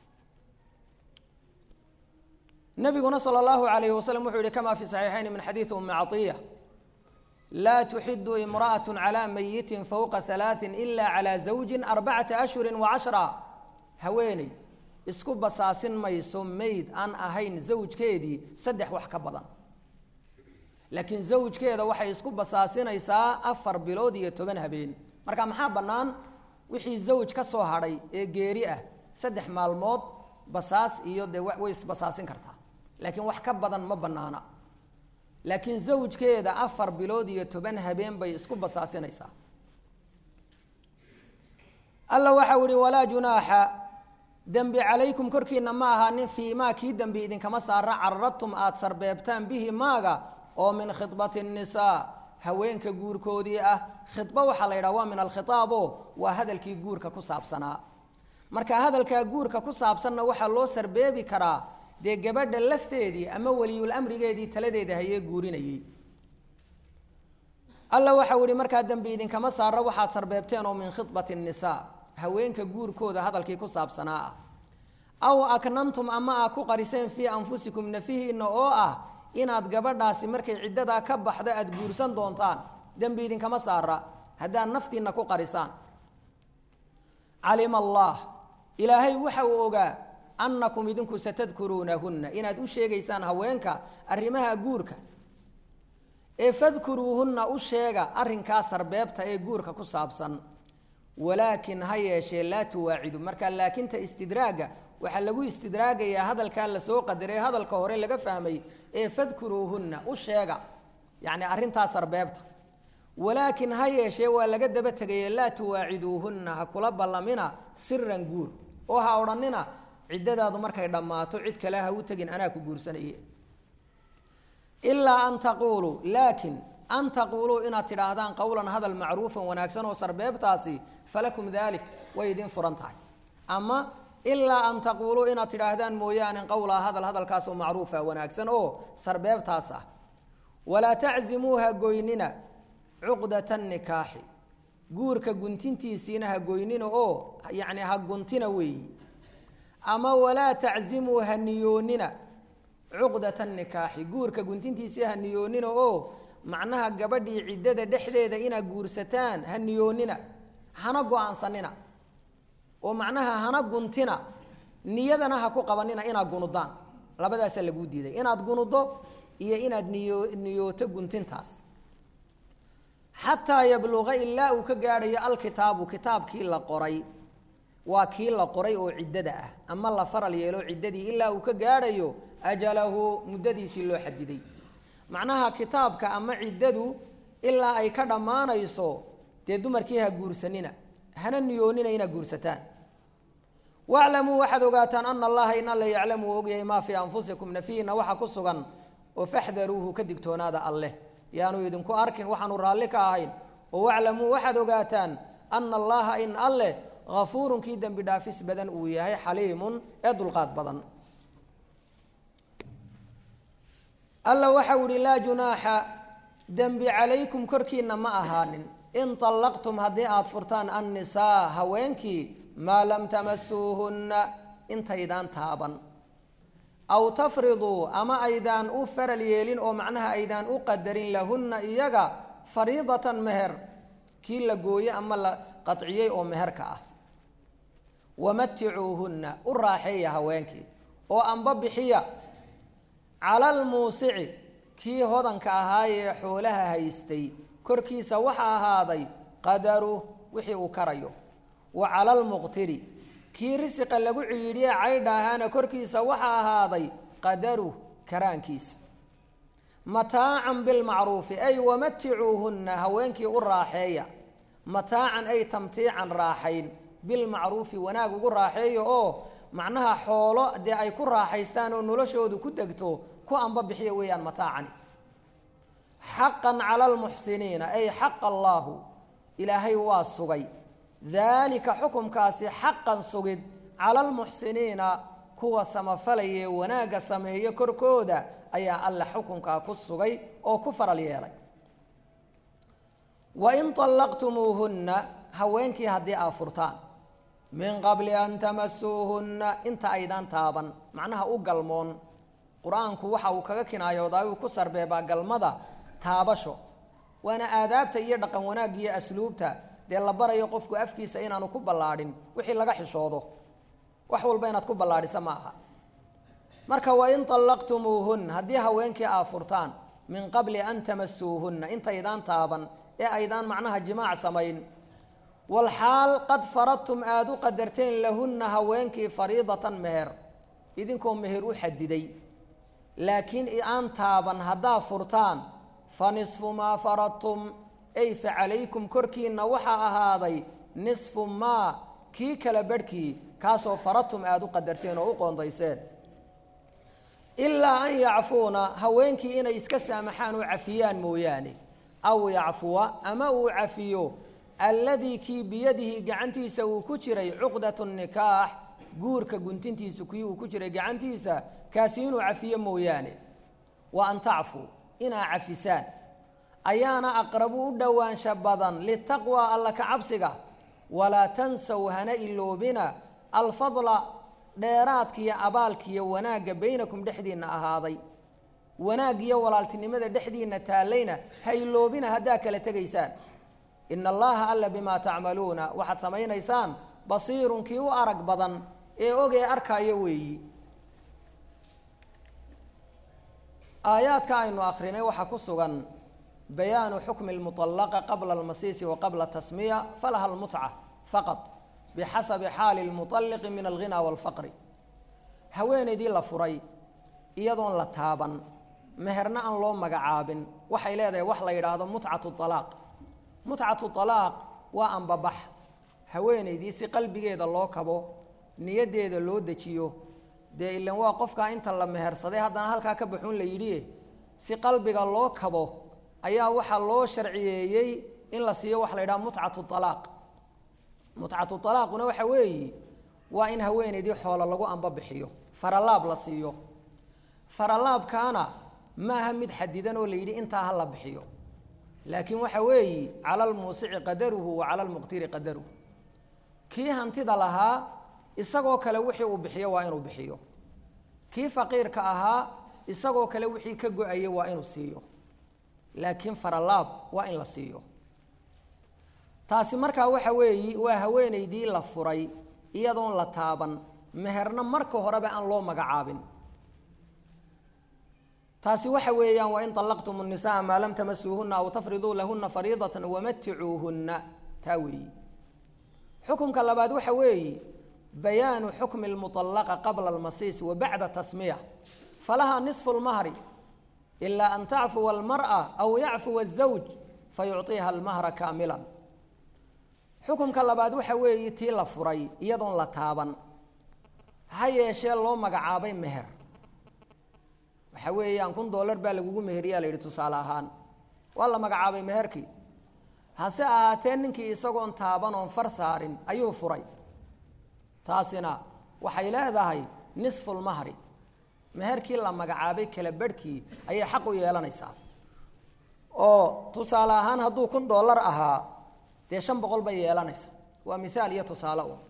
nabiguna sal اllahu alayh waslm wuxuu yihi kama fi صaxiixayn min xadiiثi umi caطiya laa tuxidu imraأaة calى mayiti fowqa ثalaaثi ila calى zawji arbacaةa ashhuri وacashra haweeney isku basaasin mayso mayd aan ahayn zawjkeedii saddex wax ka badan laakiin zawjkeeda waxay isku basaasinaysaa afar bilood iyo toban habeen marka maxaa bannaan wixii zawj ka soo hadhay ee geeri ah saddex maalmood basaas iyo dee way isbasaasin kartaa laakiin wax ka badan ma banaana laakiin zawjkeeda afar bilood iyo toban habeen bay isku basaasinaysaa alla waxau ihi walaa junaaxa dembi calaykum korkiina ma ahaanin fii maa kii dembi idinkama saara cararadtum aada sarbeebtaan bihi maaga oo min khidbati الnisaa haweenka guurkoodii ah khidba waxaa la yidhaha waa min alkhitaabo waa hadalkii guurka ku saabsanaa marka hadalkaa guurka ku saabsanna waxaa loo sarbeebi karaa dee gabadha lafteedii ama weliyul amrigeedii taladeeda hayee guurinayey alla waxau ihi markaa dembi idinkama saara waxaad sarbeebteen oo min khidbati الnisaa haweenka guurkooda hadalkii ku saabsanaa ah aw aknantum ama aa ku qariseen fii anfusikum nafihiina oo ah inaad gabadhaasi markay ciddadaa ka baxdo aada guursan doontaan dembi idinkama saara haddaad naftiina ku qarisaan calima allah ilaahay waxa uu ogaa annakum idinku satadkuruunahunna inaad u sheegaysaan haweenka arrimaha guurka ee fadkuruuhunna u sheega arrinkaa sarbeebta ee guurka ku saabsan walaakin ha yeeshee laa tuwaacidu marka laakinta istidraaga waxaa lagu istidraagayaa hadalkaa lasoo qadaray hadalka hore laga fahmay ee fadkuruuhunna u sheega yacni arrintaa sarbeebta walaakin ha yeeshee waa laga daba tegaye laa tuwaaciduuhunna ha kula ballamina siran guur oo ha odhanina ciddadaadu markay dhammaato cid kale ha u tegin anaa ku guursanaye ilaa an taquuluu laakin an taquuluu inaad tidhaahdaan qowlan hadal macruufan wanaagsan oo sarbeebtaasi falakum dalik way idin furan tahay ama ilaa an taquuluu inaad tidhaahdaan mooyaane qowlaa hadal hadalkaasoo macruufa wanaagsan oo sarbeebtaas ah walaa taczimuuha goynina cuqdata nikaaxi guurka guntintiisiina ha goynina oo yacni ha guntina weeyi ama walaa taczimuu ha niyoonina cuqdata nikaaxi guurka guntintiisii ha niyoonina oo macnaha gabadhii ciddada dhexdeeda inaad guursataan ha niyoonina hana go-aansanina oo macnaha hana guntina niyadana ha ku qabanina inaad gunudaan labadaasaa laguu diiday inaad gunudo iyo inaad niyo niyooto guntintaas xataa yabluqa ilaa uu ka gaadhayo alkitaabu kitaabkii la qoray waa kii la qoray oo ciddada ah ama la faral yeelo ciddadii ilaa uu ka gaadhayo ajalahu muddadiisii loo xadiday macnaha kitaabka ama ciddadu ilaa ay ka dhammaanayso dee dumarkii ha guursanina hana niyoonina inaad guursataan waclamuu waxaad ogaataan ana allaha in alla yaclamu uu ogyahay maa fii anfusikum nafiina waxa ku sugan oo faxdaruuhu ka digtoonaada alleh yaanu idinku arkin waxaanu raalli ka ahayn oo waclamuu waxaad ogaataan ana allaha in alleh hafuurun kii dembi dhaafis badan uu yahay xaliimun ee dulqaad badan alla waxau ihi laa junaaxa dembi calaykum korkiina ma ahaanin in طallaqtum haddii aada furtaan annisaa haweenkii maa lam tamasuuhunna intaydaan taaban aw tafriduu ama aydaan u faral yeelin oo macnaha aydaan u qadarin lahunna iyaga fariidatan meher kii la gooye ama la qaciyey oo meherka ah wamaticuuhunna u raaxeeya haweenkii oo anba bixiya cala almuusici kii hodanka ahaayee xoolaha haystay korkiisa waxa ahaaday qadaru wixii uu karayo wa cala almuqtiri kii risiqa lagu ciidhiye caydha ahaana korkiisa waxa ahaaday qadaru karaankiisa mataacan bilmacruufi ay wamaticuuhunna haweenkii u raaxeeya mataacan ay tamtiican raaxayn bilmacruufi wanaag ugu raaxeeya oo macnaha xoolo dee ay ku raaxaystaan oo noloshoodu ku degto ku anba bixiya weeyaan mataacani xaqan cala almuxsiniina ay xaqa allaahu ilaahay waa sugay daalika xukumkaasi xaqan sugid cala almuxsiniina kuwa samafalaye wanaagga sameeyo korkooda ayaa alla xukunkaa ku sugay oo ku faral yeelay wain طallaqtumuuhunna haweenkii haddii aa furtaan min qabli an tamasuuhunna inta aydaan taaban macnaha u galmoon qur-aanku waxa uu kaga kinaayoodaa uu ku sarbeebaa galmada taabasho waana aadaabta iyo dhaqan wanaagga iyo asluubta dee la barayo qofku afkiisa inaanu ku ballaadhin wixii laga xishoodo wax walba inaad ku ballaadhisa ma aha marka wain طallaqtumuuhun haddii haweenkii aa furtaan min qabli an tamasuuhunna intaydaan taaban ee aydaan macnaha jimaac samayn walxaal qad faradtum aada u qadarteen lahunna haweenkii fariidatan meher idinkoo meher u xadiday laakiin aan taaban haddaa furtaan fa nisfu maa faradtum ay fa calaykum korkiinna waxaa ahaaday nisfu maa kii kala barhkii kaasoo faradtum aada u qadarteen oo u qoondayseen ilaa an yacfuuna haweenkii inay iska saamaxaan oo cafiyaan mooyaane aw yacfuwa ama uu cafiyo alladii kii biyadihi gacantiisa uu ku jiray cuqdatu nikaax guurka guntintiisa kii uu ku jiray gacantiisa kaasi inuu cafiyo mooyaane wa an tacfuu inaa cafisaan ayaana aqrabu u dhowaansha badan litaqwa alla ka cabsiga walaa tansaw hana iloobina alfadla dheeraadkiiyo abaalkiiyo wanaagga baynakum dhexdiinna ahaaday wanaag iyo walaaltinimada dhexdiinna taallayna ha iloobina haddaa kala tegaysaan ina allaha alla bimaa tacmaluuna waxaad samaynaysaan basiirun kii u arag badan ee ogee arkaayo weeyi aayaadka aynu akrinay waxaa ku sugan bayaanu xukmi lmuطalaqa qabla almasiisi wa qabla tasmiya falaha almutca faqad bixasabi xaali lmuطalliqi min alghina wاlfaqri haweenaydii la furay iyadoon la taaban meherna aan loo magacaabin waxay leedahay wax la yidhaahdo mutcatu alaaq mutcatu alaaq waa anbabax haweenaydii si qalbigeeda loo kabo niyaddeeda loo dejiyo dee ilan waa qofkaa inta la mehersaday haddana halkaa ka baxuun la yidhi si qalbiga loo kabo ayaa waxaa loo sharciyeeyey in la siiyo waxa la yidhaha mutcatu alaaq mutcatu alaaquna waxa weeyi waa in haweenaydii xoolo lagu anbabixiyo faralaab la siiyo faralaabkaana maaha mid xadidan oo la yidhi intaa ha la bixiyo laakiin waxa weeyi cala almuusici qadaruhu wa cala almuqtiri qadaruhu kii hantida lahaa isagoo kale wixii uu bixiyo waa inuu bixiyo kii faqiirka ahaa isagoo kale wixii ka go-ayay waa inuu siiyo laakiin faralaab waa in la siiyo taasi markaa waxa weeyi waa haweenaydii la furay iyadoon la taaban meherna marka horeba aan loo magacaabin taasi waxa weeyaan wain طalaqtum الnisaءa maa lam tamasuuhuna aw tafriduu lahuna fariidaة wamaticuuhuna taa weeyi xukumka labaad waxa weeyi bayaanu xukmi اlmuطalaqa qabla اlmasiis wa bacda tasmiya falaha niصfu اlmahri ilaa an tacfuwa اlmarأة aw yacfuwa الزawj fayucطiha اlmahra kaamila xukumka labaad waxa weeyi tii la furay iyadoon la taaban ha yeeshee loo magacaabay meher waxa weeyaan kun dollar baa lagugu meheriyaa la yidhi tusaale ahaan waa la magacaabay meherkii hase ahaatee ninkii isagoon taaban oon far saarin ayuu furay taasina waxay leedahay nisfulmahri meherkii la magacaabay kala berhkii ayay xaq u yeelanaysaa oo tusaale ahaan hadduu kun dollar ahaa dee shan boqol bay yeelanaysa waa mithaal iyo tusaale un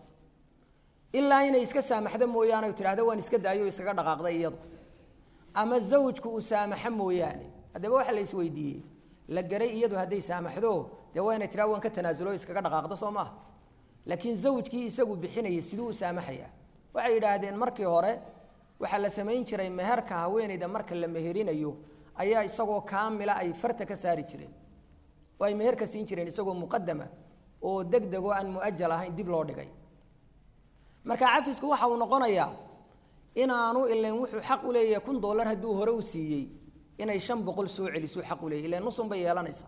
ilaa inay iska saamaxdo mooyaane o tidhahda waan iska daayo o iskaga dhaqaaqday iyadu ama zawjku uu saamaxo mooyaane haddaba waxa la isweydiiyey la garay iyadu hadday saamaxdo dee waa inay tiraa waan ka tanaasulo iskaga dhaqaaqdo soo maaha laakiin zawjkii isagu bixinayay siduu u saamaxaya waxay yidhaahdeen markii hore waxaa la samayn jiray meherka haweeneyda marka la meherinayo ayaa isagoo kaamila ay farta ka saari jireen oo ay meherka siin jireen isagoo muqadama oo deg deg oo aan muajal ahayn dib loo dhigay marka cafisku waxa uu noqonayaa inaanu ilan wuxuu xaq u leeyahay kun dollar hadduu hore u siiyey inay shan boqol soo celisuu xaq u leeyahy ilan nusun bay yeelanaysaa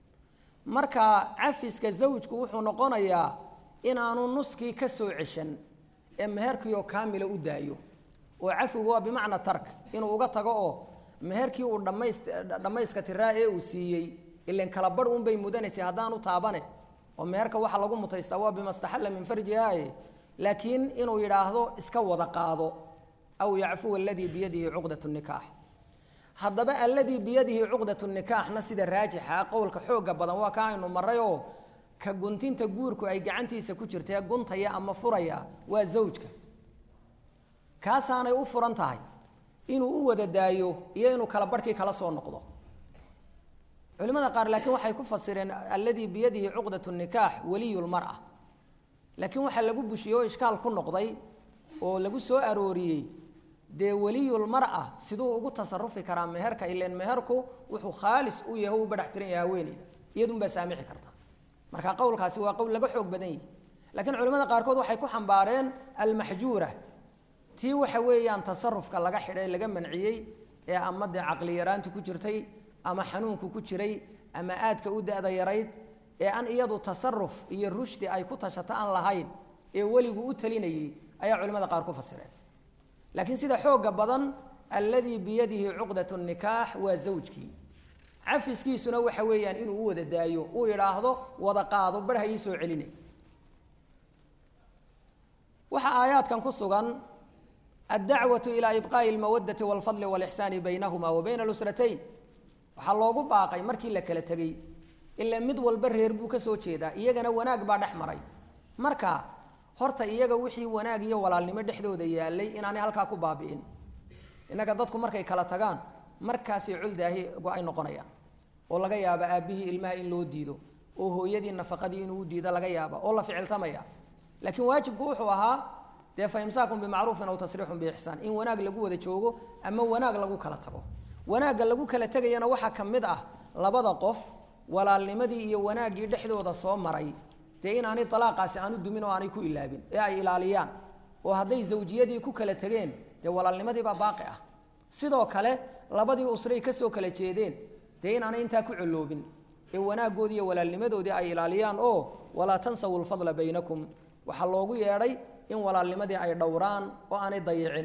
marka cafiska zawjku wuxuu noqonayaa inaanu nuskii ka soo ceshan ee meherkiioo kaamila u daayo oo cafigu waa bimacna tark inuu uga tago oo meherkii uu dhamays dhammayska tiraa ee uu siiyey ilan kala barh unbay mudanaysay haddaanu taabane oo meherka waxa lagu mutaystaa waa bimastaxalla min farjihaye laakiin inuu yidhaahdo iska wada qaado aw yacfuwa aladii biyadihi cuqdat nikaax haddaba alladii biyadihi cuqdat nikaaxna sida raajixa qowlka xooga badan waa ka aynu marayoo ka guntinta guurku ay gacantiisa ku jirtae guntaya ama furaya waa zawjka kaasaanay u furan tahay inuu u wada daayo iyo inuu kala barhkii kala soo noqdo culimada qaar laakiin waxay ku fasireen alladii biyadihi cuqdat nikaax waliy lmara laakiin waxaa lagu bushiyey oo ishkaal ku noqday oo lagu soo arooriyey dee weliyulmara siduu ugu tasarufi karaa meherka ilan meherku wuxuu khaalis u yahay u badhax tiran yahay haweeneyda iyadunbaa saamixi karta marka qowlkaasi waa qowl laga xoog badan yahi laakiin culimada qaarkood waxay ku xambaareen almaxjuura tii waxa weeyaan tasarufka laga xidhay laga manciyey ee ama dee caqli yaraantu ku jirtay ama xanuunku ku jiray ama aadka u da-da yarayd ee aan iyadu tasaruf iyo rushdi ay ku tashato aan lahayn ee weligu u talinayey ayaa culimada qaar ku fasireen laakiin sida xooga badan alladii biyadihi cuqdat nikaax waa zawjkii cafiskiisuna waxa weeyaan inuu u wada daayo uu yidhaahdo wada qaado bar ha ii soo celinay waxaa aayaadkan ku sugan addacwatu ilaa ibqaa'i almawadati walfadli walixsaani baynahuma wa bayna alusratayn waxaa loogu baaqay markii la kala tegey ila mid walba reer buu ka soo jeedaa iyagana wanaag baa dhex maray marka horta iyaga wixii wanaag iyo walaalnimo dhexdooda yaalay inaanay halkaa ku baabi'in innaga dadku markay kala tagaan markaasay culdaahi go-ay noqonayaan oo laga yaaba aabbihii ilmaha in loo diido oo hooyadii nafaqadii inuu u diido laga yaaba oo la ficiltamaya laakiin waajibku wuxuu ahaa dee fa imsaakun bimacruufin aw tasriixun biixsaan in wanaag lagu wada joogo ama wanaag lagu kala tago wanaagga lagu kala tegayana waxaa ka mid ah labada qof walaalnimadii iyo wanaaggii dhexdooda soo maray dee inaanay alaaqaasi aanu dumin oo aanay ku ilaabin ee ay ilaaliyaan oo hadday zawjiyadii ku kala tegeen dee walaalnimadii baa baaqi ah sidoo kale labadii usray kasoo kala jeedeen dee inaanay intaa ku coloobin ee wanaaggoodii iyo walaalnimadoodii ay ilaaliyaan oo walaa tansawu lfadla baynakum waxaa loogu yeedhay in walaalnimadii ay dhowraan oo aanay dayicin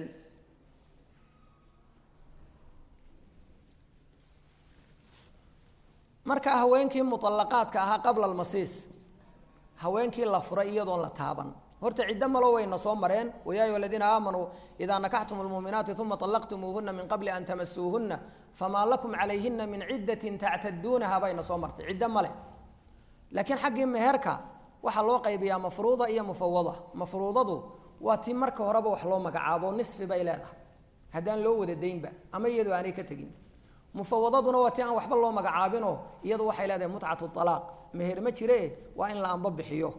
marka haweenkii muallaqaadka ahaa qabla almasiis haweenkii la furay iyadoon la taaban horta ciddo malo wayna soo mareen wayaa ayuha aladiina aamanuu idaa nakaxtum lmuuminaati uma allaqtumuuhuna min qabli an tamasuuhuna famaa lakum calayhina min ciddatin tactaduunaha bayna soo martay ciddo male laakiin xaggii meherka waxaa loo qaybiyaa mafruuda iyo mufawada mafruudadu waa tii marka horeba wax loo magacaabo nisfi bay leedahay haddaan loo wada daynba ama iyadoo aanay ka tegin mufawadaduna waa ti aan waxba loo magacaabinoo iyadu waxay leedahay mutcatu alaaq meher ma jire waa in la anbo bixiyo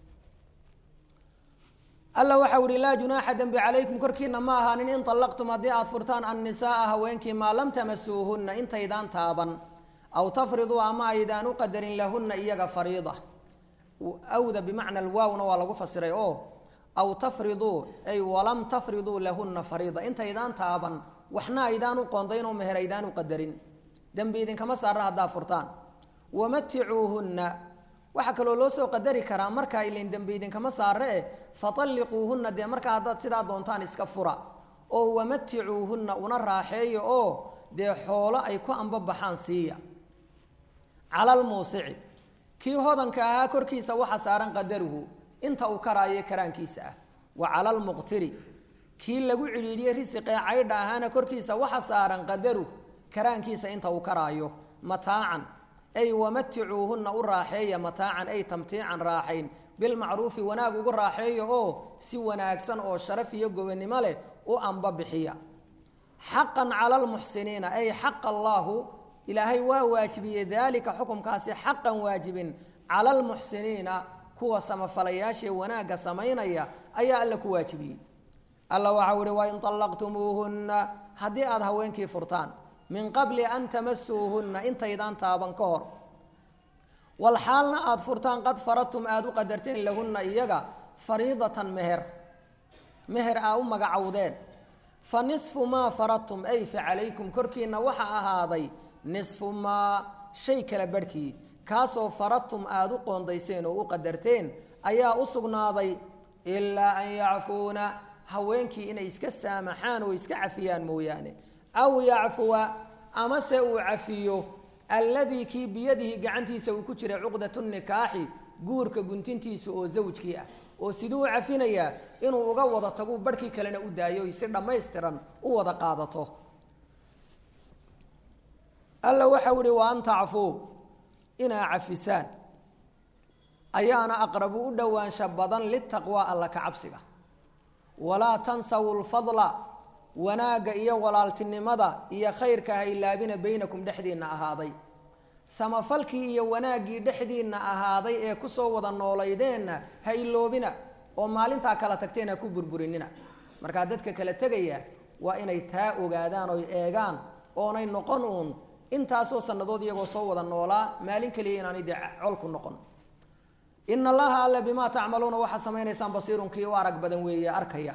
alla waxau ihi laa junaaxa dembi calaykum korkiina ma ahaanin in allaqtum haddii aad furtaan annisaaa haweenkii maa lam tamasuuhunna intaydaan taaban aw tafriduu ama aydaan u qadarin lahunna iyaga fariida awda bimacna alwaawna waa lagu fasiray oo aw tafriduu ay walam tafriduu lahunna fariida intaydaan taaban waxna aydaan u qoondayn oo meher aydaan u qadarin dembi idinkama saara haddaa furtaan wamaticuuhunna waxaa kaloo loo soo qadari karaa markaa ilin dembi idinkama saare eh fatalliquuhunna dee markaa haddaad sidaa doontaan iska fura oo wamaticuuhunna una raaxeeya oo dee xoolo ay ku ambabaxaan siiya cala almuusici kii hodanka ahaa korkiisa waxa saaran qadaruhu inta uu karaayo karaankiisa ah wa cala almuqtiri kii lagu cidhiidhiyey risiqee caydha ahaana korkiisa waxa saaran qadaruh karaankiisa inta uu karaayo mataacan ay wamaticuuhunna u raaxeeya mataacan ay tamtiican raaxayn bilmacruufi wanaag ugu raaxeeya oo si wanaagsan oo sharaf iyo gobonnimo leh u amba bixiya xaqan cala almuxsiniina ay xaqa allaahu ilaahay waa waajibiyey daalika xukumkaasi xaqan waajibin cala almuxsiniina kuwa samafalayaashee wanaagga samaynaya ayaa alla ku waajibiyey alla waxau ihi wain allaqtumuuhunna haddii aada haweenkii furtaan min qabli an tamasuuhunna intaydaan taaban ka hor walxaalna aada furtaan qad faradtum aada u qadarteen lahunna iyaga fariidatan meher meher aa u magacowdeen fa nisfu maa faradtum ay fa calaykum korkiina waxa ahaaday nisfu maa shay kala barhkii kaasoo faradtum aada u qoondayseen oo u qadarteen ayaa u sugnaaday ilaa an yacfuuna haweenkii inay iska saamaxaan oo iska cafiyaan mooyaane aw yacfuwa amase uu cafiyo alladii kii biyadihi gacantiisa uu ku jiray cuqdatu nikaaxi guurka guntintiisa oo zawjkii ah oo siduu u cafinayaa inuu uga wada tagu barhkii kalena u daayo si dhammaystiran u wada qaadato alla waxau ihi wa an tacfuu inaa cafisaan ayaana aqrabu u dhowaansha badan litaqwaa alla ka cabsiga walaa tansawu lfadla wanaagga iyo walaaltinimada iyo khayrka ha ilaabina baynakum dhexdiinna ahaaday samafalkii iyo wanaaggii dhexdiinna ahaaday ee kusoo wada noolaydeenna ha iloobina oo maalintaa kala tagteen ha ku burburinina markaa dadka kala tegaya waa inay taa ogaadaan oy eegaan oonay noqon uun intaasoo sannadood iyagoo soo wada noolaa maalin keliya inaanay dee colku noqon ina allaha alle bimaa tacmaluuna waxaad samaynaysaan basiirun kii u arag badan weeye arkaya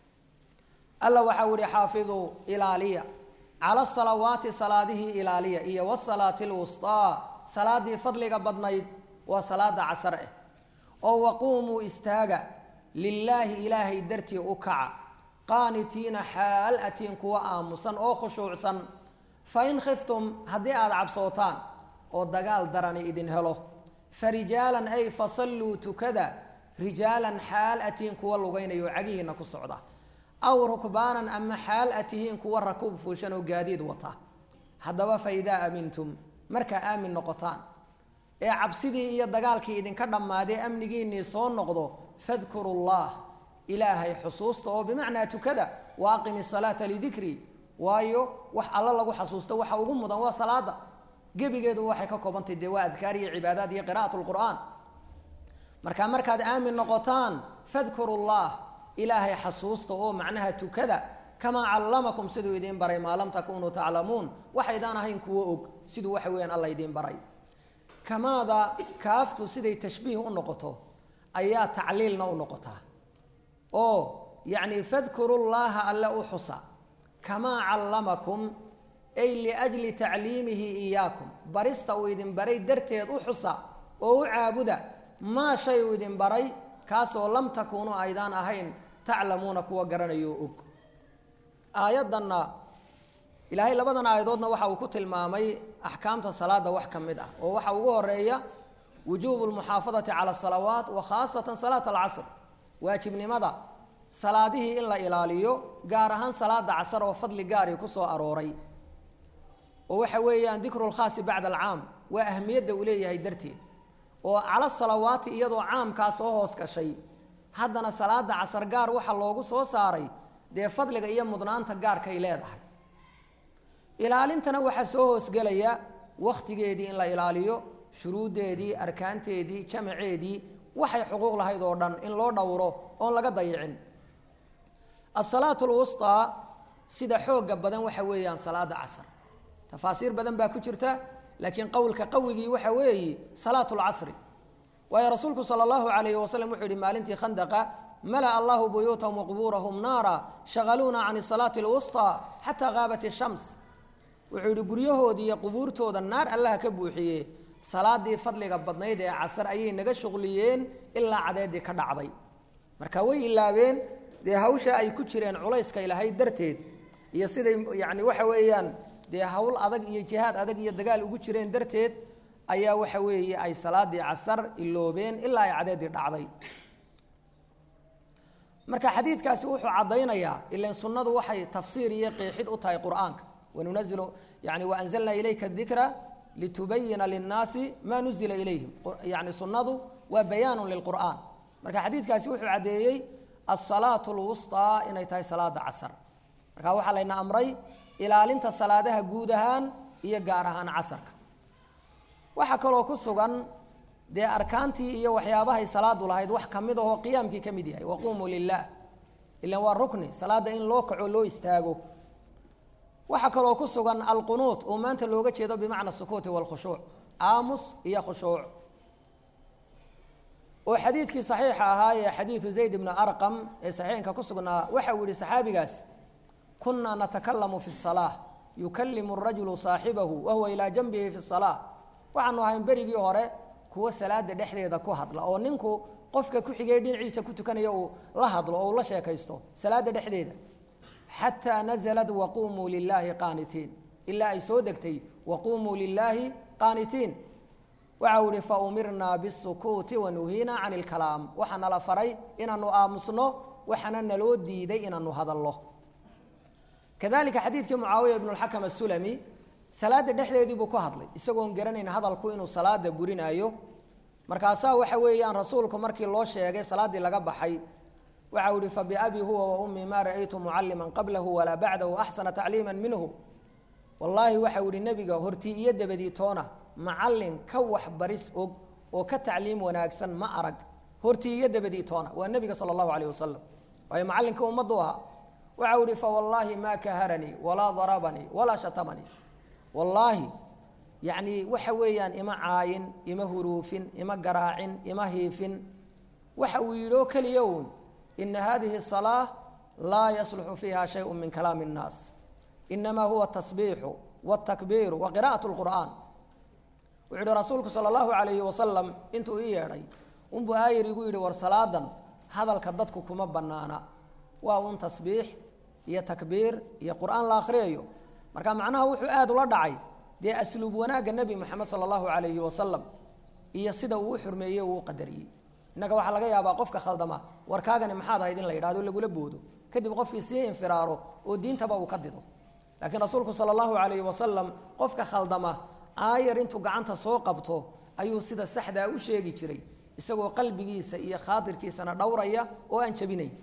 alla waxau ihi xaafiduu ilaaliya cala salawaati salaadihii ilaaliya iyo wasalaati lwustaa salaadii fadliga badnayd waa salaada casar eh oo waquumuu istaaga lilaahi ilaahay dartii u kaca qaanitiina xaal atiin kuwa aamusan oo khushuucsan fain khiftum haddii aada cabsootaan oo dagaal darani idin helo farijaalan ay fasalluu tukada rijaalan xaal atiin kuwa lugaynayo cagihiina ku socda aw rukbaanan ama xaal a tihiin kuwa rakuub fuushan oo gaadiid wata haddaba fa idaa aamintum markaa aamin noqotaan ee cabsidii iyo dagaalkii idinka dhammaadee amnigiinnii soo noqdo fadkuru llah ilaahay xusuusta oo bimacnaa tukada wa aqimi salaata lidikri waayo wax alla lagu xasuusto waxa ugu mudan waa salaada gebigeedu waxay ka koobantay dee waa adkaar iyo cibaadaad iyo qira'at lqur'aan markaa markaad aamin noqotaan fadkuru llah ilaahay xasuusta oo macnaha tukada kamaa callamakum siduu idiin baray maa lam takunuu taclamuun waxaydaan ahayn kuwo og siduu waxa weyaan alla idiin baray kamaada kaaftu siday tashbiih u noqoto ayaa tacliilna u noqotaa oo yacni fadkuru llaha alle u xusa kamaa callamakum ay liajli tacliimihi iyaakum barista uu idin baray darteed u xusa oo u caabuda maa shay uu idin baray kaasoo lam takuunuu aydaan ahayn taclamuuna kuwa garanayo og aayaddanna ilaahay labadan aayadoodna waxa uu ku tilmaamay axkaamta salaada wax ka mid ah oo waxa ugu horeeya wujuubu lmuxaafadati cala asalawaat wa khaasatan salaat alcasr waajibnimada salaadihii in la ilaaliyo gaar ahaan salaada casar oo fadli gaari ku soo arooray oo waxa weeyaan dikru lkhaasi bacda alcaam waa ahmiyadda uu leeyahay darteed oo cala salawaati iyadoo caamkaa soo hoos gashay haddana salaada casar gaar waxa loogu soo saaray dee fadliga iyo mudnaanta gaarkay leedahay ilaalintana waxaa soo hoosgelaya wakhtigeedii in la ilaaliyo shuruuddeedii arkaanteedii jamaceedii waxay xuquuq lahayd oo dhan in loo dhowro oon laga dayicin asalaatu lwusطaa sida xooga badan waxa weeyaan salaada casar tafaasiir badan baa ku jirta laakiin qowlka qawigii waxa weeye salaatu lcasri waayo rasuulku sala allahu alayhi wasalam wuxuu yihi maalintii khandaqa mala'a allahu buyuutahum waqbuurahum naara shagaluuna can salaati lwusطaa xataa gaabat ishams wuxuu yihi guryahoodii iyo qubuurtooda naar allaha ka buuxiye salaadii fadliga badnayd ee casar ayay naga shuqliyeen ilaa cadeedii ka dhacday marka way ilaabeen dee hawsha ay ku jireen culayska ilahayd darteed iyo siday yani waxa weeyaan dee hawl adag iyo jihaad adag iyo dagaal ugu jireen darteed ayaa waxa weeye ay salaadii casar iloobeen ilaa ay cadeedii dhacday marka xadiidkaasi wuxuu caddaynayaa ilan sunnadu waxay tafsiir iyo qeexid u tahay qur'aanka wanunazilu yani waanzalnaa ilayka dikra litubayina linnaasi maa nuzila ilayhim yani sunnadu waa bayaanu lilqur'aan marka xadiidkaasi wuxuu caddeeyey asalaatu lwusطaa inay tahay salaada casar marka waxaa layna amray ilaalinta salaadaha guud ahaan iyo gaar ahaan casarka waxaa kaloo ku sugan dee arkaantii iyo waxyaabahay salaadu lahayd wax kamid ahoo qiyaamkii ka mid yahay waquumuu lilah ilan waa rukni salaada in loo kaco loo istaago waxaa kaloo ku sugan alqunuut oo maanta looga jeedo bimacna sukuuti walkhushuuc aamus iyo khushuuc oo xadiidkii saxiixa ahaa ee xadiidu zayd ibni arqam ee saxiixinka ku sugnaa waxa uu yihi saxaabigaas kunaa natakalamu fi الsalaa yukalimu rajulu saaxibahu wahuwa ilaa janbihi fi الsalaa waxaanu ahayn berigii hore kuwo salaada dhexdeeda ku hadla oo ninku qofka ku xigay dhinaciisa ku tukanaya uu la hadlo oo uu la sheekaysto salaada dhexdeeda xataa nazlat waqumuu lilaahi qaanitiin ilaa ay soo degtay waqumuu lilaahi qaanitiin waxa uu ihi faumirnaa bisukuuti wanuhiinaa can ilkalaam waxaa nala faray inaanu aamusno waxaana naloo diiday inaanu hadalno kadalika xadiidkii mucaawiya ibnu lxakam asulami salaada dhexdeedii buu ku hadlay isagoon garanayn hadalku inuu salaada burinaayo markaasaa waxa weeyaan rasuulku markii loo sheegay salaaddii laga baxay waxa u ihi fabiabi huwa wa ummii maa ra'aytu mucalliman qablahu walaa bacdahu axsana tacliima minhu wallaahi waxau ihi nebiga hortii iyo dabadii toona macallin ka waxbaris og oo ka tacliim wanaagsan ma arag hortii iyo dabadii toona waa nebiga sala allahu alayh wasalam waayo macallinka ummaddu ahaa waxau ihi fawallaahi maa kaharanii walaa darabanii walaa shatamanii wallaahi yacni waxa weeyaan ima caayin ima huruufin ima garaacin ima hiifin waxa uu yidhi oo keliya uun ina hadihi الصalaaة laa yasluxu fiiha shayء min kalaami الnaas inama huwa الtasbiixu wالtakbiiru wa qira'aة الqur'an wuxuu yihi rasuulku salى اllahu alayhi wasalam intuu ii yeedhay unbuu aayar igu yidhi war salaadan hadalka dadku kuma banaana waa un tasbiix iyo takbiir iyo qur'aan la akhriyayo marka macnaha wuxuu aad ula dhacay dee asluub wanaagga nebi moxamed sala allahu alayhi wasalam iyo sida uu u xurmeeyey uu u qadariyey innaga waxaa laga yaabaa qofka khaldama warkaagani maxaad ahayd in la yidhahdo lagula boodo kadib qofkii sii infiraaro oo diintaba uu ka dido laakiin rasuulku sala allahu alayhi wasalam qofka khaldama aayar intuu gacanta soo qabto ayuu sida saxdaa u sheegi jiray isagoo qalbigiisa iyo khaatirkiisana dhowraya oo aan jabinayn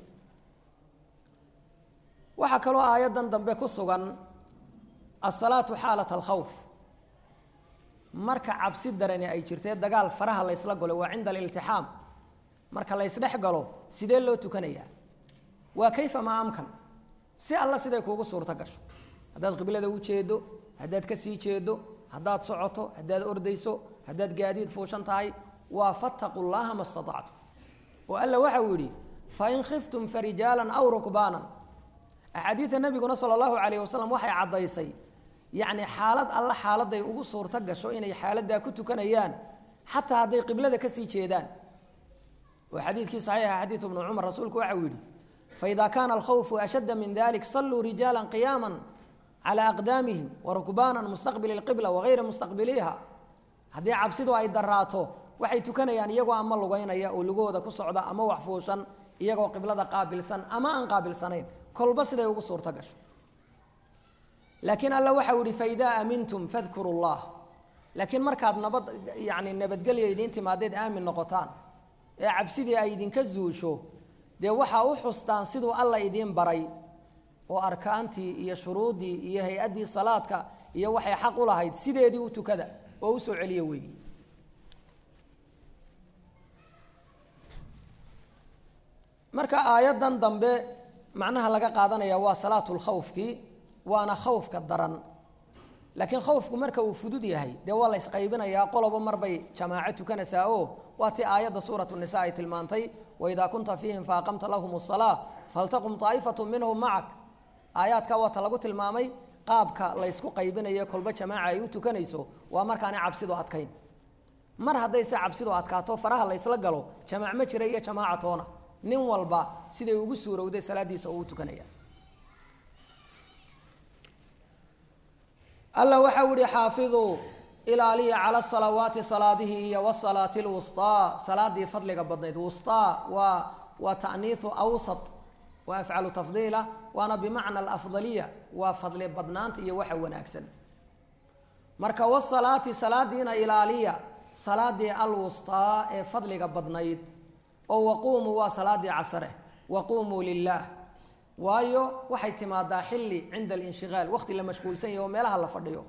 waxaa kaloo aayaddan dambe ku sugan asalaatu xaalat alkhawf marka cabsi darani ay jirtee dagaal faraha la ysla galo waa cinda aliltixaam marka la ysdhex galo sidee loo tukanayaa waa kayfa maa amkan si alla siday kuugu suurto gasho haddaad qiblada u jeedo haddaad ka sii jeedo haddaad socoto haddaad ordayso haddaad gaadiid fuushan tahay waa fataqu llaha ma staactum oo alla waxa uu yidhi fain khiftum farijaalan aw rukbaanan axaadiida nabiguna sala allahu alayh wasalam waxay caddaysay yacni xaalad alla xaaladay ugu suurto gasho inay xaaladdaa ku tukanayaan xataa hadday qiblada kasii jeedaan oo xadiidkii saxiixa xadiidu ibnu cumar rasuulku waxa uu yidhi faida kaana alkhawfu ashadda min dalik salluu rijaala qiyaama calى aqdaamihim warukbaanan mustaqbili اlqibla wagayra mustaqbiliiha haddii cabsidu ay daraato waxay tukanayaan iyagoo ama lugeynaya oo lugahooda ku socda ama wax fuushan iyagoo qiblada qaabilsan ama aan qaabilsanayn kolba siday ugu suurto gasho laakiin alla waxa u ihi faidaa amintum fadkuru llah laakiin markaad nabad yani nabadgelya idiin timaadeed aamin noqotaan ee cabsidii ay idinka zuusho dee waxaa u xustaan siduu alla idiin baray oo arkaantii iyo shuruuddii iyo hay-addii salaadka iyo waxay xaq u lahayd sideedii u tukada oo usoo celiya weeyi marka aayaddan dambe macnaha laga qaadanaya waa salaatulkhawfkii waana khawfka daran laakiin khawfku marka uu fudud yahay dee waa la ysqaybinayaa qolobo marbay jamaaco tukanaysaa oo waa tii aayadda suuratu nisa ay tilmaantay waidaa kunta fiihim faaqamta lahum الsalaa faltaqum طaa'ifatu minhum macak aayaadka waata lagu tilmaamay qaabka laysku qaybinayo kolba jamaaca ay u tukanayso waa markaana cabsidu adkayn mar hadday se cabsidu adkaato faraha laysla galo jamaac ma jira iyo jamaaca toona nin walba siday ugu suurowday salaadiisa uu tukanaya alla waxa u ihi xaafiduu ilaaliya cala salawaati salaadihii iyo wasalaati lwustaa salaadii fadliga badnayd wustaa waa waa ta'niisu awsat waa afcalu tafdiila waana bimacna alafdaliya waa fadli badnaanta iyo waxa wanaagsan marka wasalaati salaadiina ilaaliya salaadii alwustaa ee fadliga badnayd oo waquumuu waa salaadii casare waquumuu lilaah waayo waxay timaadaa xilli cinda alinshigaal waqti la mashquulsan yahy oo meelaha la fadhiyo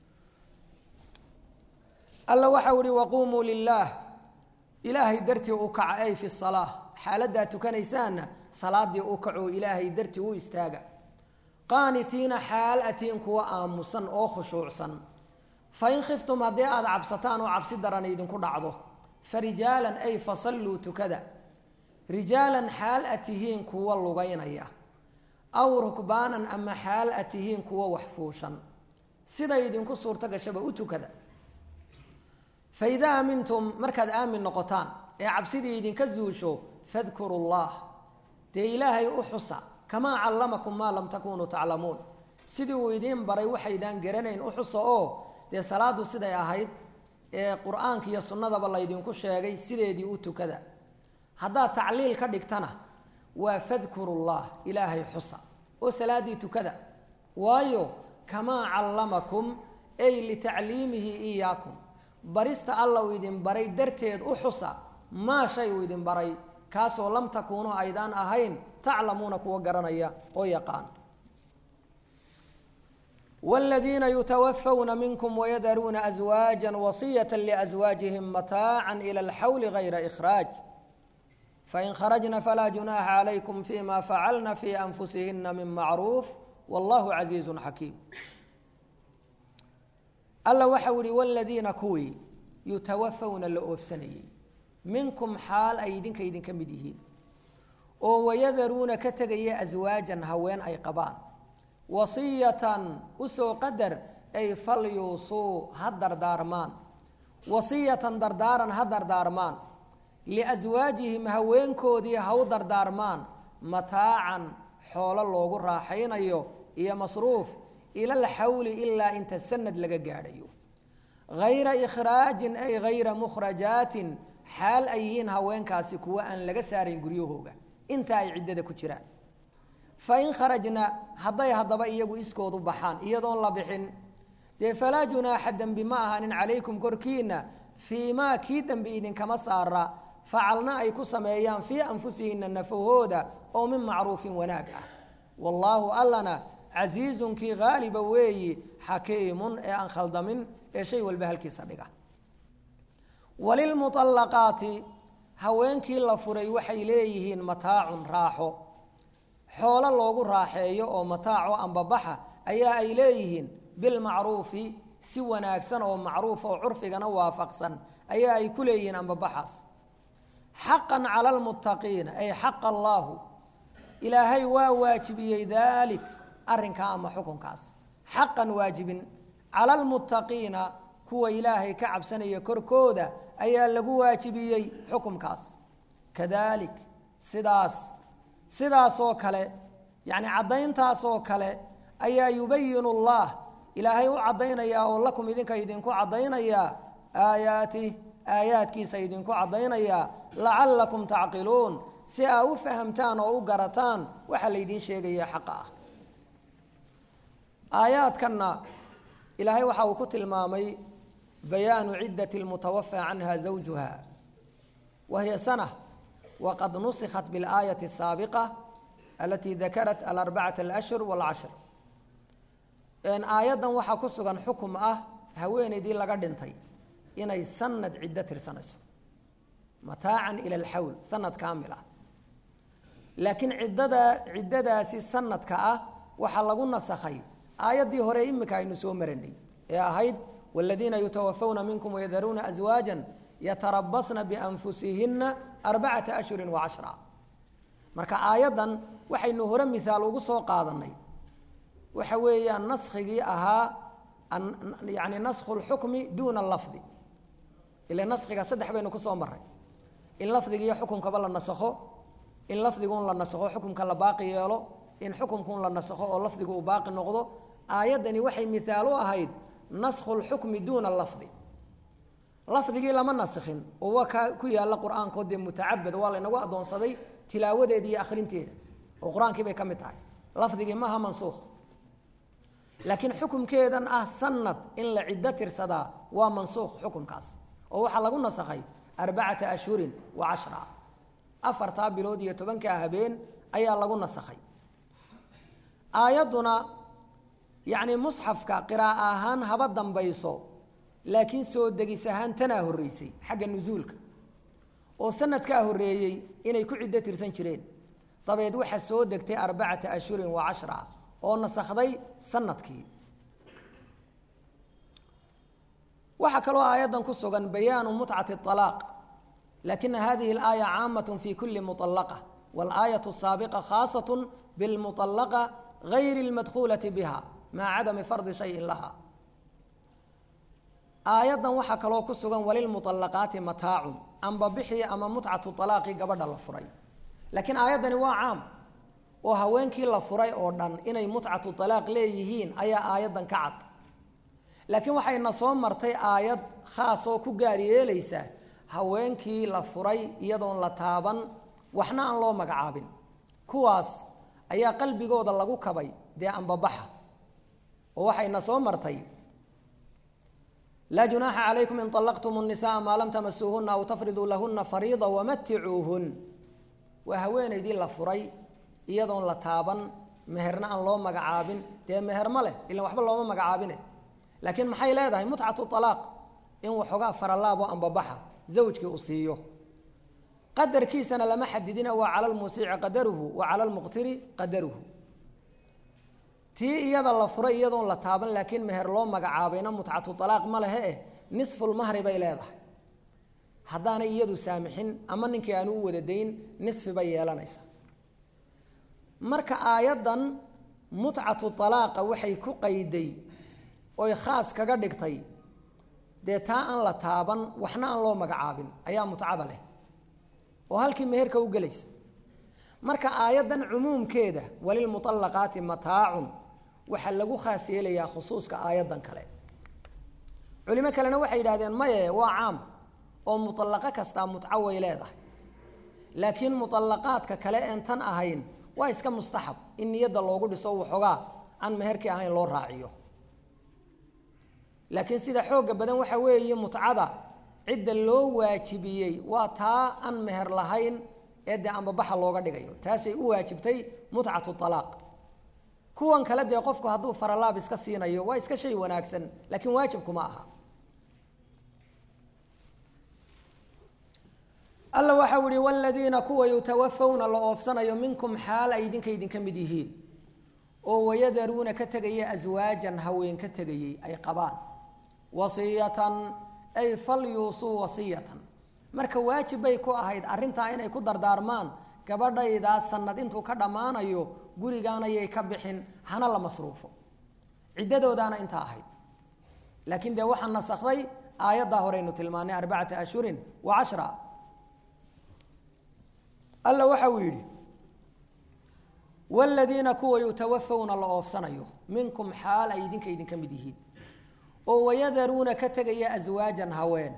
alla waxau ihi waquumuu lilaah ilaahay dartii u kaca ay fi salaa xaaladdaa tukanaysaanna salaadii u kacoo ilaahay dartii u istaaga qaanitiina xaal atiin kuwa aamusan oo khushuucsan fain khiftum haddii aada cabsataan oo cabsi daran idinku dhacdo fa rijaalan ay fasalluu tukada rijaalan xaal a tihiin kuwa lugaynaya aw rukbaanan ama xaal a tihiin kuwa waxfuushan siday idinku suurto gashaba u tukada fa idaa aamintum markaad aamin noqotaan ee cabsidii idinka zuusho fadkuru llah dee ilaahay u xusa kamaa callamakum maa lam takunuu taclamuun sidii uu idiin baray waxaydaan garanayn u xusa oo dee salaadu siday ahayd ee qur-aanka iyo sunnadaba laydinku sheegay sideedii u tukada haddaad tacliil ka dhigtana waa fadkuru llah ilaahay xusa oo salaaddii tukada waayo kamaa callamakum ay litacliimihi iyaakum barista alla uu idin baray darteed u xusa maa shay uu idin baray kaasoo lam takuunuu aydaan ahayn taclamuuna kuwa garanaya oo yaqaan wladiina yutawafawna minkum wayadaruuna aswaaja wasiyata liaswaajihim mataaca ila alxawli gayra ikhraaj fain kharajna falaa junaaxa calaykum fima facalna fi anfusihina min macruuf wallahu casiizu xakiim alla waxau yihi wladiina kuwii yutawafawna la oofsanayey minkum xaal ay idinka idinka mid yihiin oo wayadaruuna ka tegaya aswaajan haween ay qabaan wasiyatan usoo qadar ay falyuusuu ha dardaarmaan wasiyatan dardaaran ha dardaarmaan liaswaajihim haweenkoodii ha u dardaarmaan mataacan xoolo loogu raaxaynayo iyo masruuf ila alxawli ilaa inta sanad laga gaadhayo hayra ikhraajin ay hayra mukhrajaatin xaal ay yihiin haweenkaasi kuwa aan laga saarayn guryahooga inta ay ciddada ku jiraan fain kharajna hadday haddaba iyagu iskoodu baxaan iyadoon la bixin dee falaa junaaxa dembi ma ahanin calaykum korkiina fii maa kii dembi idinkama saara facalna ay ku sameeyaan fii anfusihina nafahooda oo min macruufin wanaag ah wallaahu allana casiizun kii haaliba weeyi xakiimun ee aan khaldamin ee shay walba halkiisa dhiga walilmuallaqaati haweenkii la furay waxay leeyihiin mataacun raaxo xoolo loogu raaxeeyo oo mataaco ambabaxa ayaa ay leeyihiin bilmacruufi si wanaagsan oo macruuf oo curfigana waafaqsan ayaa ay ku leeyihiin ambabaxaas xaqan cala lmuttaqiina ay xaqa allaahu ilaahay waa waajibiyey daalik arrinkaa ama xukunkaas xaqan waajibin cala lmuttaqiina kuwa ilaahay ka cabsanaya korkooda ayaa lagu waajibiyey xukumkaas kadalik sidaas sidaasoo kale yacni caddayntaasoo kale ayaa yubayinu allah ilaahay u caddaynayaa oo lakum idinka idinku caddaynayaa aayaatih aayaadkiisa idinku caddaynayaa lacallakum tacqiluun si aa u fahamtaan oo u garataan waxaa laydiin sheegaya xaqa ah aayaadkanna ilaahay waxa uu ku tilmaamay bayaanu ciddati lmutawafaa canha zawjuha wa hiya sana wqad nusikhat biاlaayaةi الsaabiqa alatii dakarat alarbacaة اlأshhur wاlcashr aayaddan waxaa ku sugan xukum ah haweeneydii laga dhintay inay sanad ciddo tirsanayso mataacan ila alxawl sanad kaamil ah laakiin ciddada ciddadaasi sanadka ah waxaa lagu nasakhay aayaddii hore imika aynu soo maranay ee ahayd wاladiina yutawafawna minkum wayadaruuna aswaaja yatarabasna bianfusihina arbacata ashhuri wacashra marka aayaddan waxaynu hore mihaal ugu soo qaadanay waxa weeyaan naskigii ahaa yani naskhu lxukmi duuna lafdi ila naskiga saddex baynu kusoo maray in lafdigiiyo xukunkaba la nasakho in lafdiguun la nasakho xukumka la baaqi yeelo in xukumkuun la nasakho oo lafdigu uu baaqi noqdo aayaddani waxay mihaal u ahayd naskhu lxukmi duuna lafdi lafdigii lama naskhin oo waa kaa ku yaalla qur-aankoo dee mutacabad waa laynagu addoonsaday tilaawadeeda iyo akhrinteeda oo qur-aankii bay ka mid tahay lafdigii maaha mansuukh laakiin xukumkeedan ah sanad in la ciddo tirsadaa waa mansuukh xukumkaas oo waxaa lagu nasakhay arbacata ashhurin wa cashra afartaa bilood iyo tobankaa habeen ayaa lagu nasakhay aayadduna yacni musxafka qiraa'a ahaan haba dambayso laakiin soo degis ahaan tanaa horreysay xagga nusuulka oo sanadkaa horreeyey inay ku ciddo tirsan jireen dabeed waxaa soo degtay arbacata ashhurin wa cashra oo nasakhday sanadkii waxaa kaloo aayaddan ku sugan bayaanu mutcati alaaq lakina hadihi alaaya caamat fi kuli muطalaqa walaayatu saabiqa khaasat bilmuطalaqa gayri اlmadkuulati biha maca cadami fardi shayin laha aayaddan waxaa kaloo ku sugan walilmuطalaqaati mataacun amba bixii ama mutcatu alaaqi gabadha la furay laakiin aayaddani waa caam oo haweenkii la furay oo dhan inay mutcatu alaaq leeyihiin ayaa aayaddan ka cad laakiin waxayna soo martay aayad khaas oo ku gaar yeelaysa haweenkii la furay iyadoon la taaban waxna aan loo magacaabin kuwaas ayaa qalbigooda lagu kabay dee ambabaxa oo waxayna soo martay laa junaaxa calaykum in طalaqtum الnisaءa maa lam tamasuuhuna aw tafriduu lahuna fariida wamaticuuhun waa haweenaydii la furay iyadoon la taaban meherna aan loo magacaabin dee meher ma leh ilan waxba looma magacaabine laakiin maxay leedahay mutcatu alaaq in waxoogaa faralaabo ambabaxa zawjkii uu siiyo qadarkiisana lama xadidina waa cala lmuusici qadaruhu wa cala lmuqtiri qadaruhu tii iyada la furay iyadoon la taaban laakiin meher loo magacaabayna mutcatu alaaq ma lehe eh nisfulmahri bay leedahay haddaanay iyadu saamixin ama ninkii aanu u wada dayn nisfi bay yeelanaysa marka aayaddan mutcatu alaaqa waxay ku qayday oy khaas kaga dhigtay dee taa aan la taaban waxna aan loo magacaabin ayaa mutcada leh oo halkii meherka u gelaysa marka aayaddan cumuumkeeda walilmuطalaqaati mataacun waxaa lagu khaas yeelayaa khusuuska aayaddan kale culimo kalena waxay yidhahdeen maye waa caam oo muطalaqo kastaa mutco way leedahay laakiin muطalaqaadka kale een tan ahayn waa iska mustaxab in niyadda loogu dhiso waxoogaa aan meherkii ahayn loo raaciyo laakiin sida xooga badan waxa weeye mutcada cidda loo waajibiyey waa taa aan meher lahayn ee dee ambabaxa looga dhigayo taasay u waajibtay mutcatu alaaq kuwan kale dee qofku hadduu faralaab iska siinayo waa iska shay wanaagsan laakiin waajibkuma aha alla waxau ihi wladiina kuwa yutawafawna la oofsanayo minkum xaal ay idinka idinka mid yihiin oo wayadaruuna ka tegaya aswaajan haween ka tegayey ay qabaan wasiyatan ay falyuusuu wasiyatan marka waajib bay ku ahayd arrintaa inay ku dardaarmaan gabadhaydaa sanad intuu ka dhammaanayo gurigaanayay ka bixin hana la masruufo ciddadoodaana intaa ahayd laakiin dee waxaa nasakday aayaddaa horeynu tilmaanay arbacata ashhurin wa cashra alla waxa uu yidhi wladiina kuwa yutawafawna la oofsanayo minkum xaal ay idinka idinka mid yihiin oo wayadaruuna ka tegaya aswaajan haween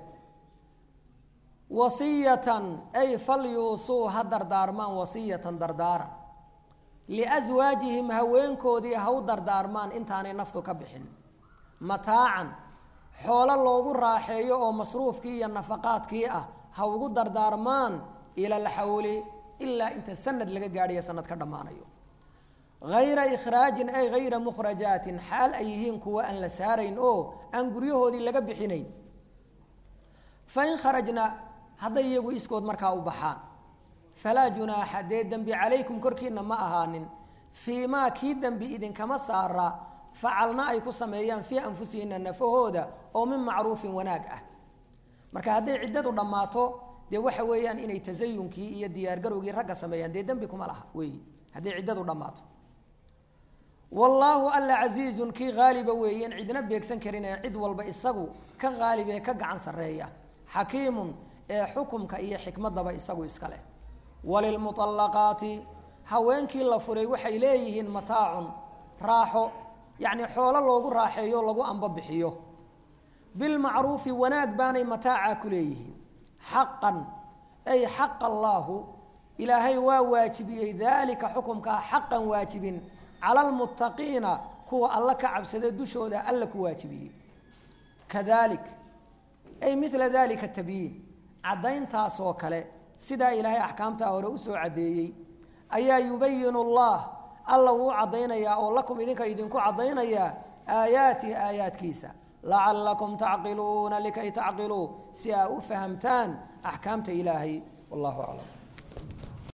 wasiyatan ay falyuusuu ha dardaarmaan wasiyatan dardaaran liaswaajihim haweenkoodii ha u dardaarmaan intaanay naftu ka bixin mataacan xoolo loogu raaxeeyo oo masruufkii iyo nafaqaadkii ah ha ugu dardaarmaan ila alxawli ilaa inta sanad laga gaadhayo sanad ka dhammaanayo hayra ikhraajin ay hayra mukhrajaatin xaal ay yihiin kuwa aan la saarayn oo aan guryahoodii laga bixinayn fain kharajna hadday iyagu iskood markaa u baxaan falaa junaaxa dee dembi calaykum korkiina ma ahaanin fii maa kii dembi idinkama saara facalna ay ku sameeyaan fii anfusihina nafahooda oo min macruufin wanaag ah marka hadday ciddadu dhammaato dee waxa weeyaan inay tasayunkii iyo diyaargarowgii ragga sameeyaan dee dembi kuma laha weeyi hadday ciddadu dhammaato wallaahu alla casiizun kii haaliba weeyeen cidna beegsan karin ee cid walba isagu ka haalib ee ka gacan sarreeya xakiimun ee xukumka iyo xikmadaba isagu iska leh walilmuطallaqaati haweenkii la furay waxay leeyihiin mataacun raaxo yacni xoolo loogu raaxeeyo lagu ambabixiyo bilmacruufi wanaag baanay mataacaa ku leeyihiin xaqan ay xaqa allaahu ilaahay waa waajibiyey daalika xukumkaa xaqan waajibin cala almuttaqiina kuwa alla ka cabsada dushooda alla ku waajibiyey kadalik ay mila dalika tabyiin caddayntaasoo kale sidaa ilaahay axkaamtaa hore usoo caddeeyey ayaa yubayinu allah alla wuu caddaynayaa oo lakum idinka idinku caddaynayaa aayaatihi aayaadkiisa lacalakum tacqiluuna likay tacqiluu si aa u fahamtaan axkaamta ilaahay wallahu aclam